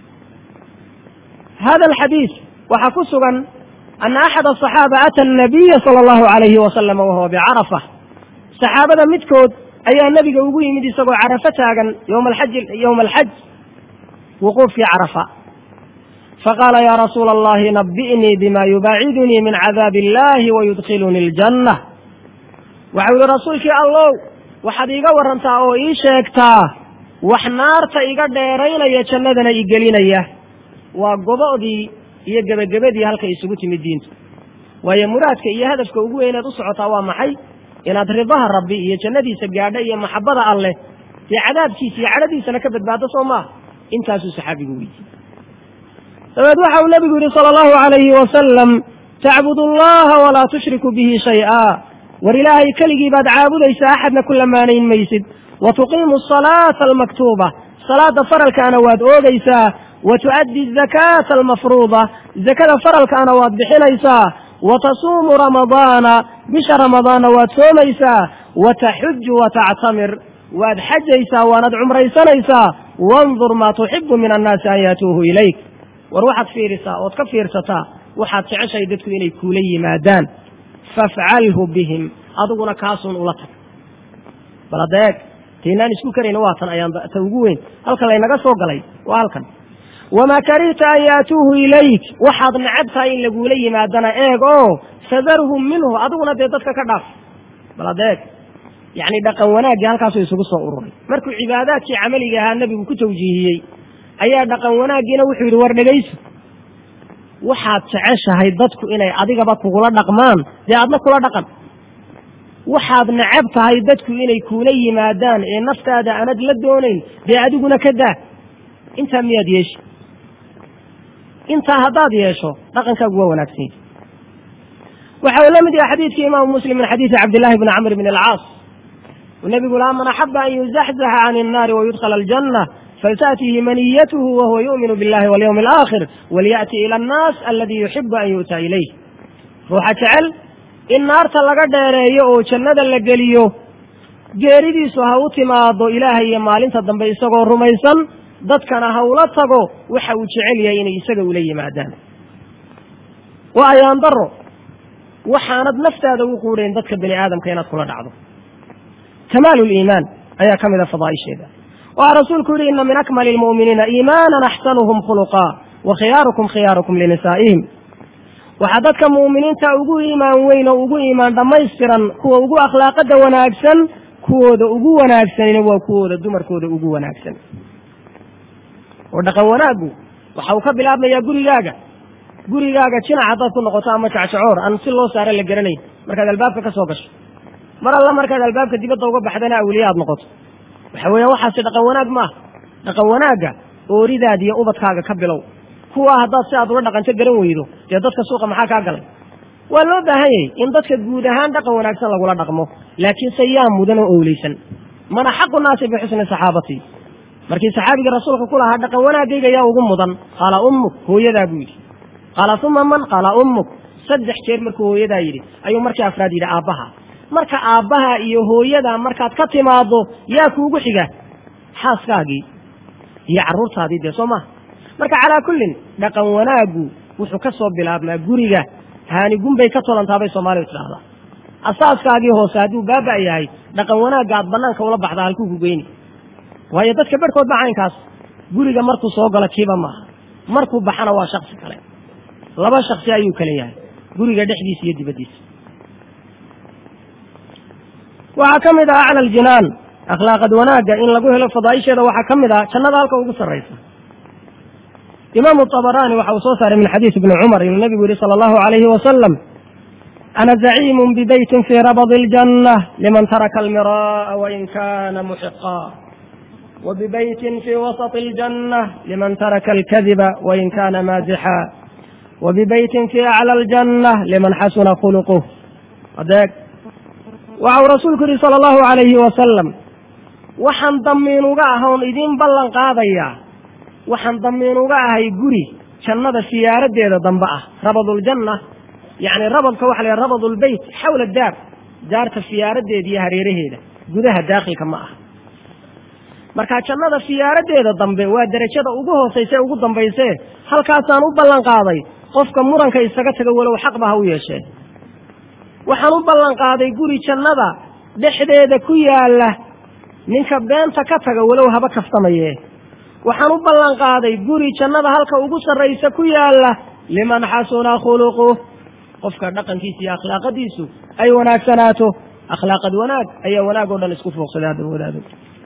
hada alxadiid waxaa ku sugan ana axad asaxaaba ata anabiya sala allahu alayhi wasalama wahuwa bicarafa saxaabada midkood ayaa nebiga ugu yimid isagoo carafo taagan yowma alxaji yowma alxaj wuquufkii carafa faqaala yaa rasuula allahi nabi'nii bima yubaacidunii min cadaabi illahi wayudkhilunii aljanna waxau yihi rasuulkii allow waxaad iiga warantaa oo ii sheegtaa wax naarta iga dheeraynaya jannadana i gelinaya waa gobo'dii iyo gebagabadii halkay isugu timid diintu waayo muraadka iyo hadafka ugu weynaad u socotaa waa maxay inaad ridaha rabbi iyo jannadiisa gaadho iyo maxabbada alleh dee cadaabkiisa iyo cadhadiisana ka badbaado soo maaha intaasuu saxaabigu weydiiyey dabeed waxa uu nebigu yidhi sala allahu calayhi wasalam tacbudu allaha walaa tushriku bihi shay-a war ilaahay keligii baad caabudaysaa axadna ku lamaanayn maysid wa tuqiimu asalaata almaktuuba salaada faralkaana waad oogaysaa wa tu'addi azakaata almafruuda zakada faralkaana waad bixinaysaa wa tasuumu ramadaana bisha ramadaanna waad soomaysaa wa taxuju wa tactamir waad xajaysaa waanad cumraysanaysaa wandur maa tuxibu min annaasi an yaatuuhu ilayk war waxaad fiirisaa ood ka fiirsataa waxaad jeceshahay dadku inay kuula yimaadaan fafcalhu bihim adiguna kaasuun ula tag bal hadda eeg taynaan isku karayna waa tan ayaan ta ugu weyn halkan laynaga soo galay waa halkan wamaa karihta an yaatuuhu ilayk waxaad necab tahay in laguula yimaadana eeg oo fadarhum minhu adiguna dee dadka ka dhaaf bal hadda eeg yacni dhaqan wanaaggii halkaasuu isugu soo ururay markuu cibaadaadkii camaliga ahaa nebigu ku tawjiihiyey ayaa dhaqan wanaaggiina wuxuu yidhi war dhegayso waxaad jeceshahay dadku inay adigaba kugula dhaqmaan dee adna kula dhaqan waxaad necab tahay dadku inay kuula yimaadaan ee naftaada aanad la doonayn dee adiguna ka daa intaa miyaad yeeshi intaa haddaad yeesho dhaqankaagu waa wanaagsan yahi waxa uu la mid yahay xadiidkii imaamu muslim min xadiidi cabdillahi bni camr bn alcaas nabigu laa man axaba an yuzaxzaxa can الnaari wayudkhala aljanة faltaأtihi maniyatuhu wahuwa yu'minu biاllahi walyawmi alaakhir walyaأti ila annaas aladi yuxibu an yu'ta ilayh ruuxa jecel in naarta laga dheereeyo oo jannada la geliyo geeridiisu ha u timaado ilaahay iyo maalinta dambe isagoo rumaysan dadkana ha ula tago waxa uu jecel yahay inay isaga ula yimaadaan waa ayaan daro waxaanad naftaada ugu quudhayn dadka bani aadamka inaad kula dhacdo kamaalu liimaan ayaa ka mida fadaaisheeda waxaa rasuulku yihi ina min akmali lmu'miniina iimaanan axsanuhum khuluqaa wa khiyaarukum khiyaarukum linisaa'ihim waxaa dadka mu'miniinta ugu iimaan weyn oo ugu iimaan dhammaystiran kuwa ugu akhlaaqada wanaagsan kuwooda ugu wanaagsanina waa kuwooda dumarkooda ugu wanaagsan oo dhaqan wanaaggu waxa uu ka bilaabmayaa gurigaaga gurigaaga jinac haddaad ku noqoto ama jacjacoor aan si loo saara la garanayn markaad albaabka ka soo gasho mar alla markaad albaabka dibadda uga baxdana awliye aad noqoto waxa weeyaan waxaasi dhaqan wanaag maaha dhaqan wanaagga ooridaad iyo ubadkaaga ka bilow kuwaa haddaad si aad ula dhaqanto garan weydo dee dadka suuqa maxaa kaa galay waa loo baahan yahay in dadka guud ahaan dhaqan wanaagsan lagula dhaqmo laakiin se yaa mudan oo owleysan mana xaqu naasi bixusni saxaabati markii saxaabigii rasuulka ku lahaa dhaqan wanaagayga yaa ugu mudan qaala ummuk hooyadaa buu yidhi qaala uma man qaala ummuk saddex jeer markuu hooyadaa yidhi ayuu markii afraad yidhi aabbaha marka aabbaha iyo hooyada markaad ka timaado yaa kuugu xiga xaaskaagii iyo carruurtaadii dee soo maha marka calaa kullin dhaqan wanaaggu wuxuu ka soo bilaabmaa guriga haanigun bay ka tolantaabay soomaalidu tidhaahdaa asaaskaagii hoose hadduu baaba' yahay dhaqan wanaagga aad bannaanka ula baxdaa halkuu ku geyni waayo dadka barhkood ba caynkaas guriga markuu soo galo kiiba maaha markuu baxana waa shaksi kale laba shaksi ayuu kale yahay guriga dhexdiisa iyo dibaddiisa waxaa ka mid ah acla aljinaan akhlaaqad wanaagga in lagu helo fadaaisheeda waxaa ka mid ah jannada halka ugu sarraysa imaamu طabaraani waxa uu soo saaray min xadiis ibni cumar inuu nabigu yihi sala allahu alayhi wasalam ana zaciimu bibeytin fii rabadi اljanة liman taraka almira'a wain kana muxiqa wbibeytin fii wasaط اljanة liman taraka alkadiba wain kana maazixa wbibeytin fii aclى اljanة liman xasuna khuluquh adeeg waxa uu rasuulku yihi sala allahu alayhi wasalam waxaan damiinuga ahoon idiin ballan qaadayaa waxaan damiinuga ahay guri jannada siyaaradeeda dambe ah rabaduljanna yacni rabadka waxa la yhaha rabadulbeyt xawla daar daarta siyaaradeeda iyo hareeraheeda gudaha daakhilka ma aha marka jannada siyaaradeeda dambe waa derajada ugu hoosayse ugu dambaysee halkaasaan u ballan qaaday qofka muranka isaga taga walow xaqba ha u yeeshee waxaan u ballan qaaday guri jannada dhexdeeda ku yaalla ninka beenta ka taga walow haba kaftamaye waxaan u ballan qaaday guri jannada halka ugu sarraysa ku yaalla liman xasuna khuluquh qofka dhaqankiisa iyo akhlaaqadiisu ay wanaagsanaato akhlaaqad wanaag ayaa wanaag oo dhan isku fooqsaday hadda wadaado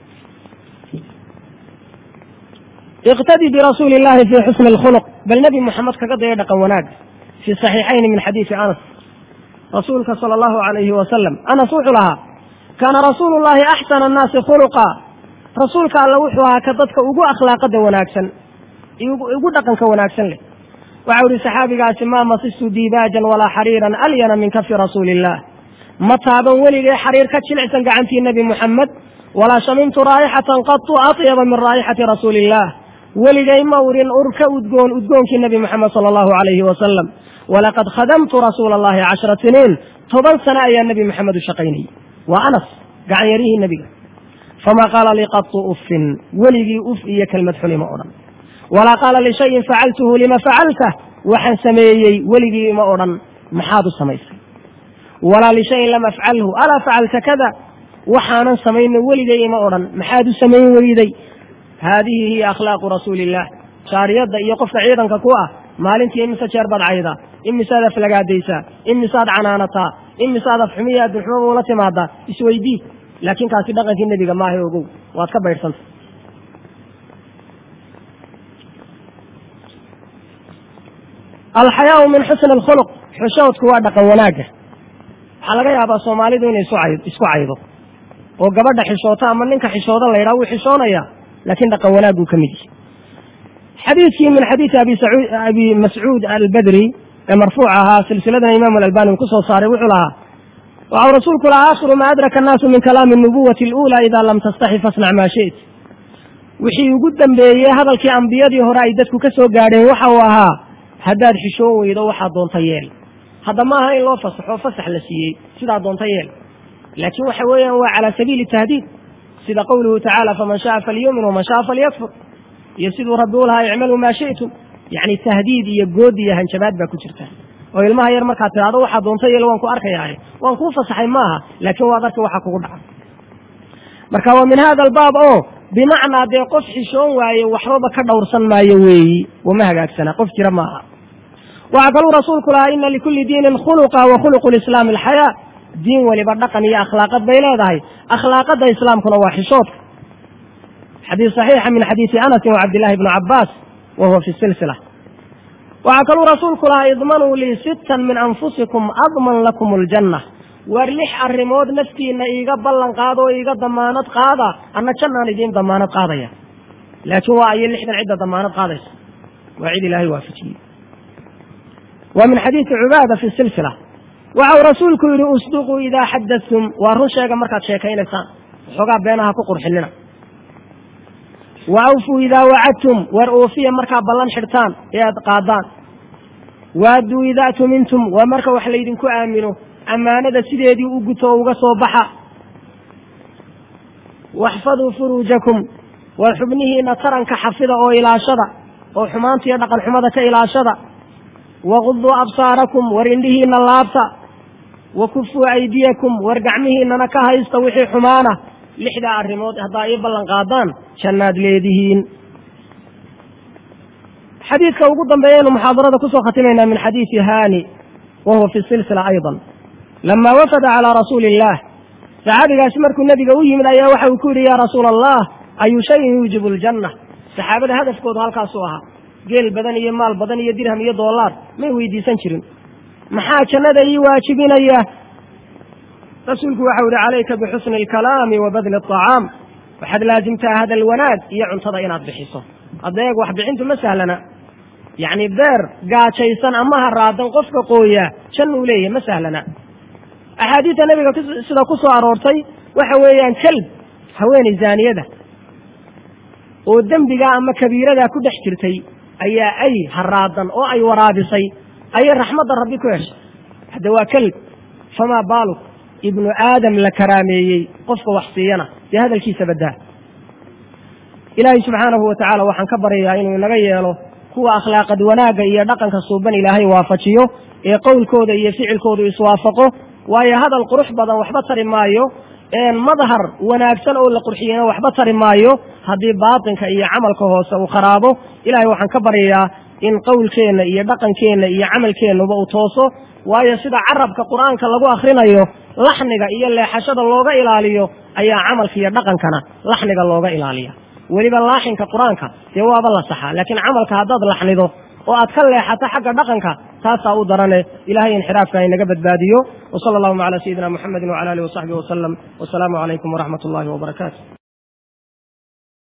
iqtadi birasuuli illahi fii xusni alkhuluq bal nebi moxamed kaga daya dhaqan wanaag fii saxiixayni min xadiisi anas rasuulka sala allahu alayhi wasalam anas wuxuu lahaa kaana rasuulu llahi axsana annaasi khuluqa rasuulka alla wuxuu ahaa ka dadka ugu akhlaaqada wanaagsan ugu dhaqanka wanaagsan leh waxau ihi saxaabigaasi maa masistu diibaajan walaa xariiran alyana min kafi rasuuli illah ma taaban weligay xariir ka jilicsan gacantii nebi muxamed walaa shamimtu raa'ixatan qatu atyaba min raa'ixati rasuuli illah weligay ma urin ur ka udgoon udgoonkii nebi moxamed sala allahu alayhi wasalam walaqad khadamtu rasuula allahi cashara siniin toban sano ayaa nebi moxamed u shaqaynayay waa anas gacan yaryihii nebiga famaa qaala lii qatu uffin weligii uf iyo kelmad xuni ma odhan walaa qaala lishayin facaltuhu lima facaltah waxaan sameeyey weligii ima odhan maxaad u samaysay walaa lishayin lam afcalhu alaa facalta kada waxaanan samayno weligay ima odhan maxaad u samayn weyday haadihi hiya akhlaaqu rasuuli illah shaariyadda iyo qofka ciidanka ku ah maalintii imise jeer baad caydaa imisaad aflagaadaysaa imisaad canaanataa imisaad afxumiya adduunxumaba ula timaadaa isweydii laakiin kaasi dhaqankii nebiga maaha ogow waad ka baydhsanta alxayaau min xusni alkhuluq xishoodku waa dhaqan wanaagga waxaa laga yaabaa soomaalidu inay isku caydo oo gabadha xishoota ama ninka xishooda la yidhaha wuu xishoonaya laakiin dhaqan wanaaguu ka mid yihi xadiidkii min xadiidi abi mascuud albadri ee marfuuc ahaa silsiladana imaamu alalbani uu ku soo saaray wuxuu lahaa waxau rasuulku lahaa aakhiru maa adraka annaasu min kalaami nubuwati aluulaa idaa lam tastaxi fasnac maa shi't wixii ugu dambeeyey hadalkii ambiyadii hore ay dadku ka soo gaadheen waxa uu ahaa haddaad xishoon weydo waxaa doonta yeel hadda ma aha in loo fasaxo fasax la siiyey sidaa doonta yeel laakiin waxa weeyaan waa calaa sabiili tahdiid sida qowluhu tacaala faman shaaa falyumin waman shaaa falyakfur iyo siduu rabbi u lahaa icmaluu maa shi'tum yacni tahdiid iyo good iyo hanjabaad baa ku jirta oo ilmaha yar markaad tidhahdo waxaa doonta yeel waan ku arkayaaye waan kuu fasaxay maaha laakiin waad arki waxa kugu dhaca marka waa min hada albaab oo bimacnaa dee qof xishoon waaye waxbaba ka dhowrsan maayo weeyi wama hagaagsana qof jira maaha waxaa kaluu rasuulku lahaa ina likulli diinin khuluqa wa khuluqu lislaami alxayaa diin weliba dhaqan iyo akhlaaqad bay leedahay akhlaaqadda islaamkuna waa xishoodka xadiis saxiixa min xadiisi anasin wa cabdillahi bni cabbaas wa huwa fi silsila waxaa kaluu rasuulku lahaa idmanuu lii sittan min anfusikum adman lakum aljanna waar lix arrimood naftiinna iiga ballan qaada oo iiga damaanad qaada anna jannaan idiin damaanad qaadaya laakiin waa ayo lixdan cidda damaanad qaadaysa waa cid ilaahay waafajiyey waa min xadiisi cubaada fi silsila waxau rasuulku yidhi usduquu idaa xadadtum waa run sheega markaad sheekaynaysaan waxoogaa beenaha ku qurxinina wa awfuu idaa wacadtum waar oofiya markaa ballan xidhtaan ee aad qaadaan waadduu idaa tumintum waa marka wax laydinku aamino ammaanada sideedii u guto oo uga soo baxa waxfaduu furuujakum war xubnihiina taranka xafida oo ilaashada oo xumaanta iyo dhaqan xumada ka ilaashada waquduu absaarakum war indhihiina laabta wa kufuu aydiyakum war gacmihiinana ka haysta wixii xumaana lixdaa arrimood haddaa ii ballan qaadaan jannaad leedihiin xadiidka ugu dambeeyaynu muxaadarada kusoo khatimaynaa min xadiisi haani wa huwa fi silsila aydan lama wafada calaa rasuuli illaah saxaabigaasi markuu nebiga u yimid ayaa waxa uu ku yidhi yaa rasuula allah ayu shayin yuujibu aljanna saxaabada hadafkoodu halkaasuu ahaa geel badan iyo maal badan iyo dirham iyo doolaar may weydiisan jirin maxaa jannada ii waajibinaya rasuulku waxau yihi calayka bixusni alkalaami wa badli aطacaam waxaad laasimtaa hadal wanaag iyo cuntada inaad bixiso adeeg wax bixintu ma sahlana yacni beer gaajaysan ama haraadan qofka qooya janna uu leeyahy ma sahlana axaadiidta nebiga sida ku soo aroortay waxa weeyaan kelb haweeney zaaniyada oo dembigaa ama kabiiradaa ku dhex jirtay ayaa ay haraadan oo ay waraabisay ayay raxmadda rabbi ku heshay hadda waa kelb famaa baaluk ibnu aadam la karaameeyey qofka wax siiyana dee hadalkiisa baddaa ilaahay subxaanahu wa tacaala waxaan ka baryayaa inuu inaga yeelo kuwa akhlaaqad wanaagga iyo dhaqanka suuban ilaahay waafajiyo ee qowlkooda iyo ficilkoodu iswaafaqo waayo hadal qurux badan waxba tari maayo madhar wanaagsan oo la qurxiyena waxba tari maayo haddii baatinka iyo camalka hoose uu kharaabo ilahay waxaan ka baryayaa in qowlkeenna iyo dhaqankeenna iyo camalkeennuba uu tooso waayo sida carabka qur-aanka lagu akhrinayo laxniga iyo leexashada looga ilaaliyo ayaa camalka iyo dhaqankana laxniga looga ilaaliya weliba laaxinka qur-aanka dee waaba la saxaa laakiin camalka haddaad laxnido oo aad ka leexato xagga dhaqanka taasaa u darane ilahay inxiraafka inaga badbaadiyo w sala allahuma cala sayidina muxamedi wcala alihi wasaxbihi wasalam wasalaamu calaykum waraxmat ullahi wbarakaatu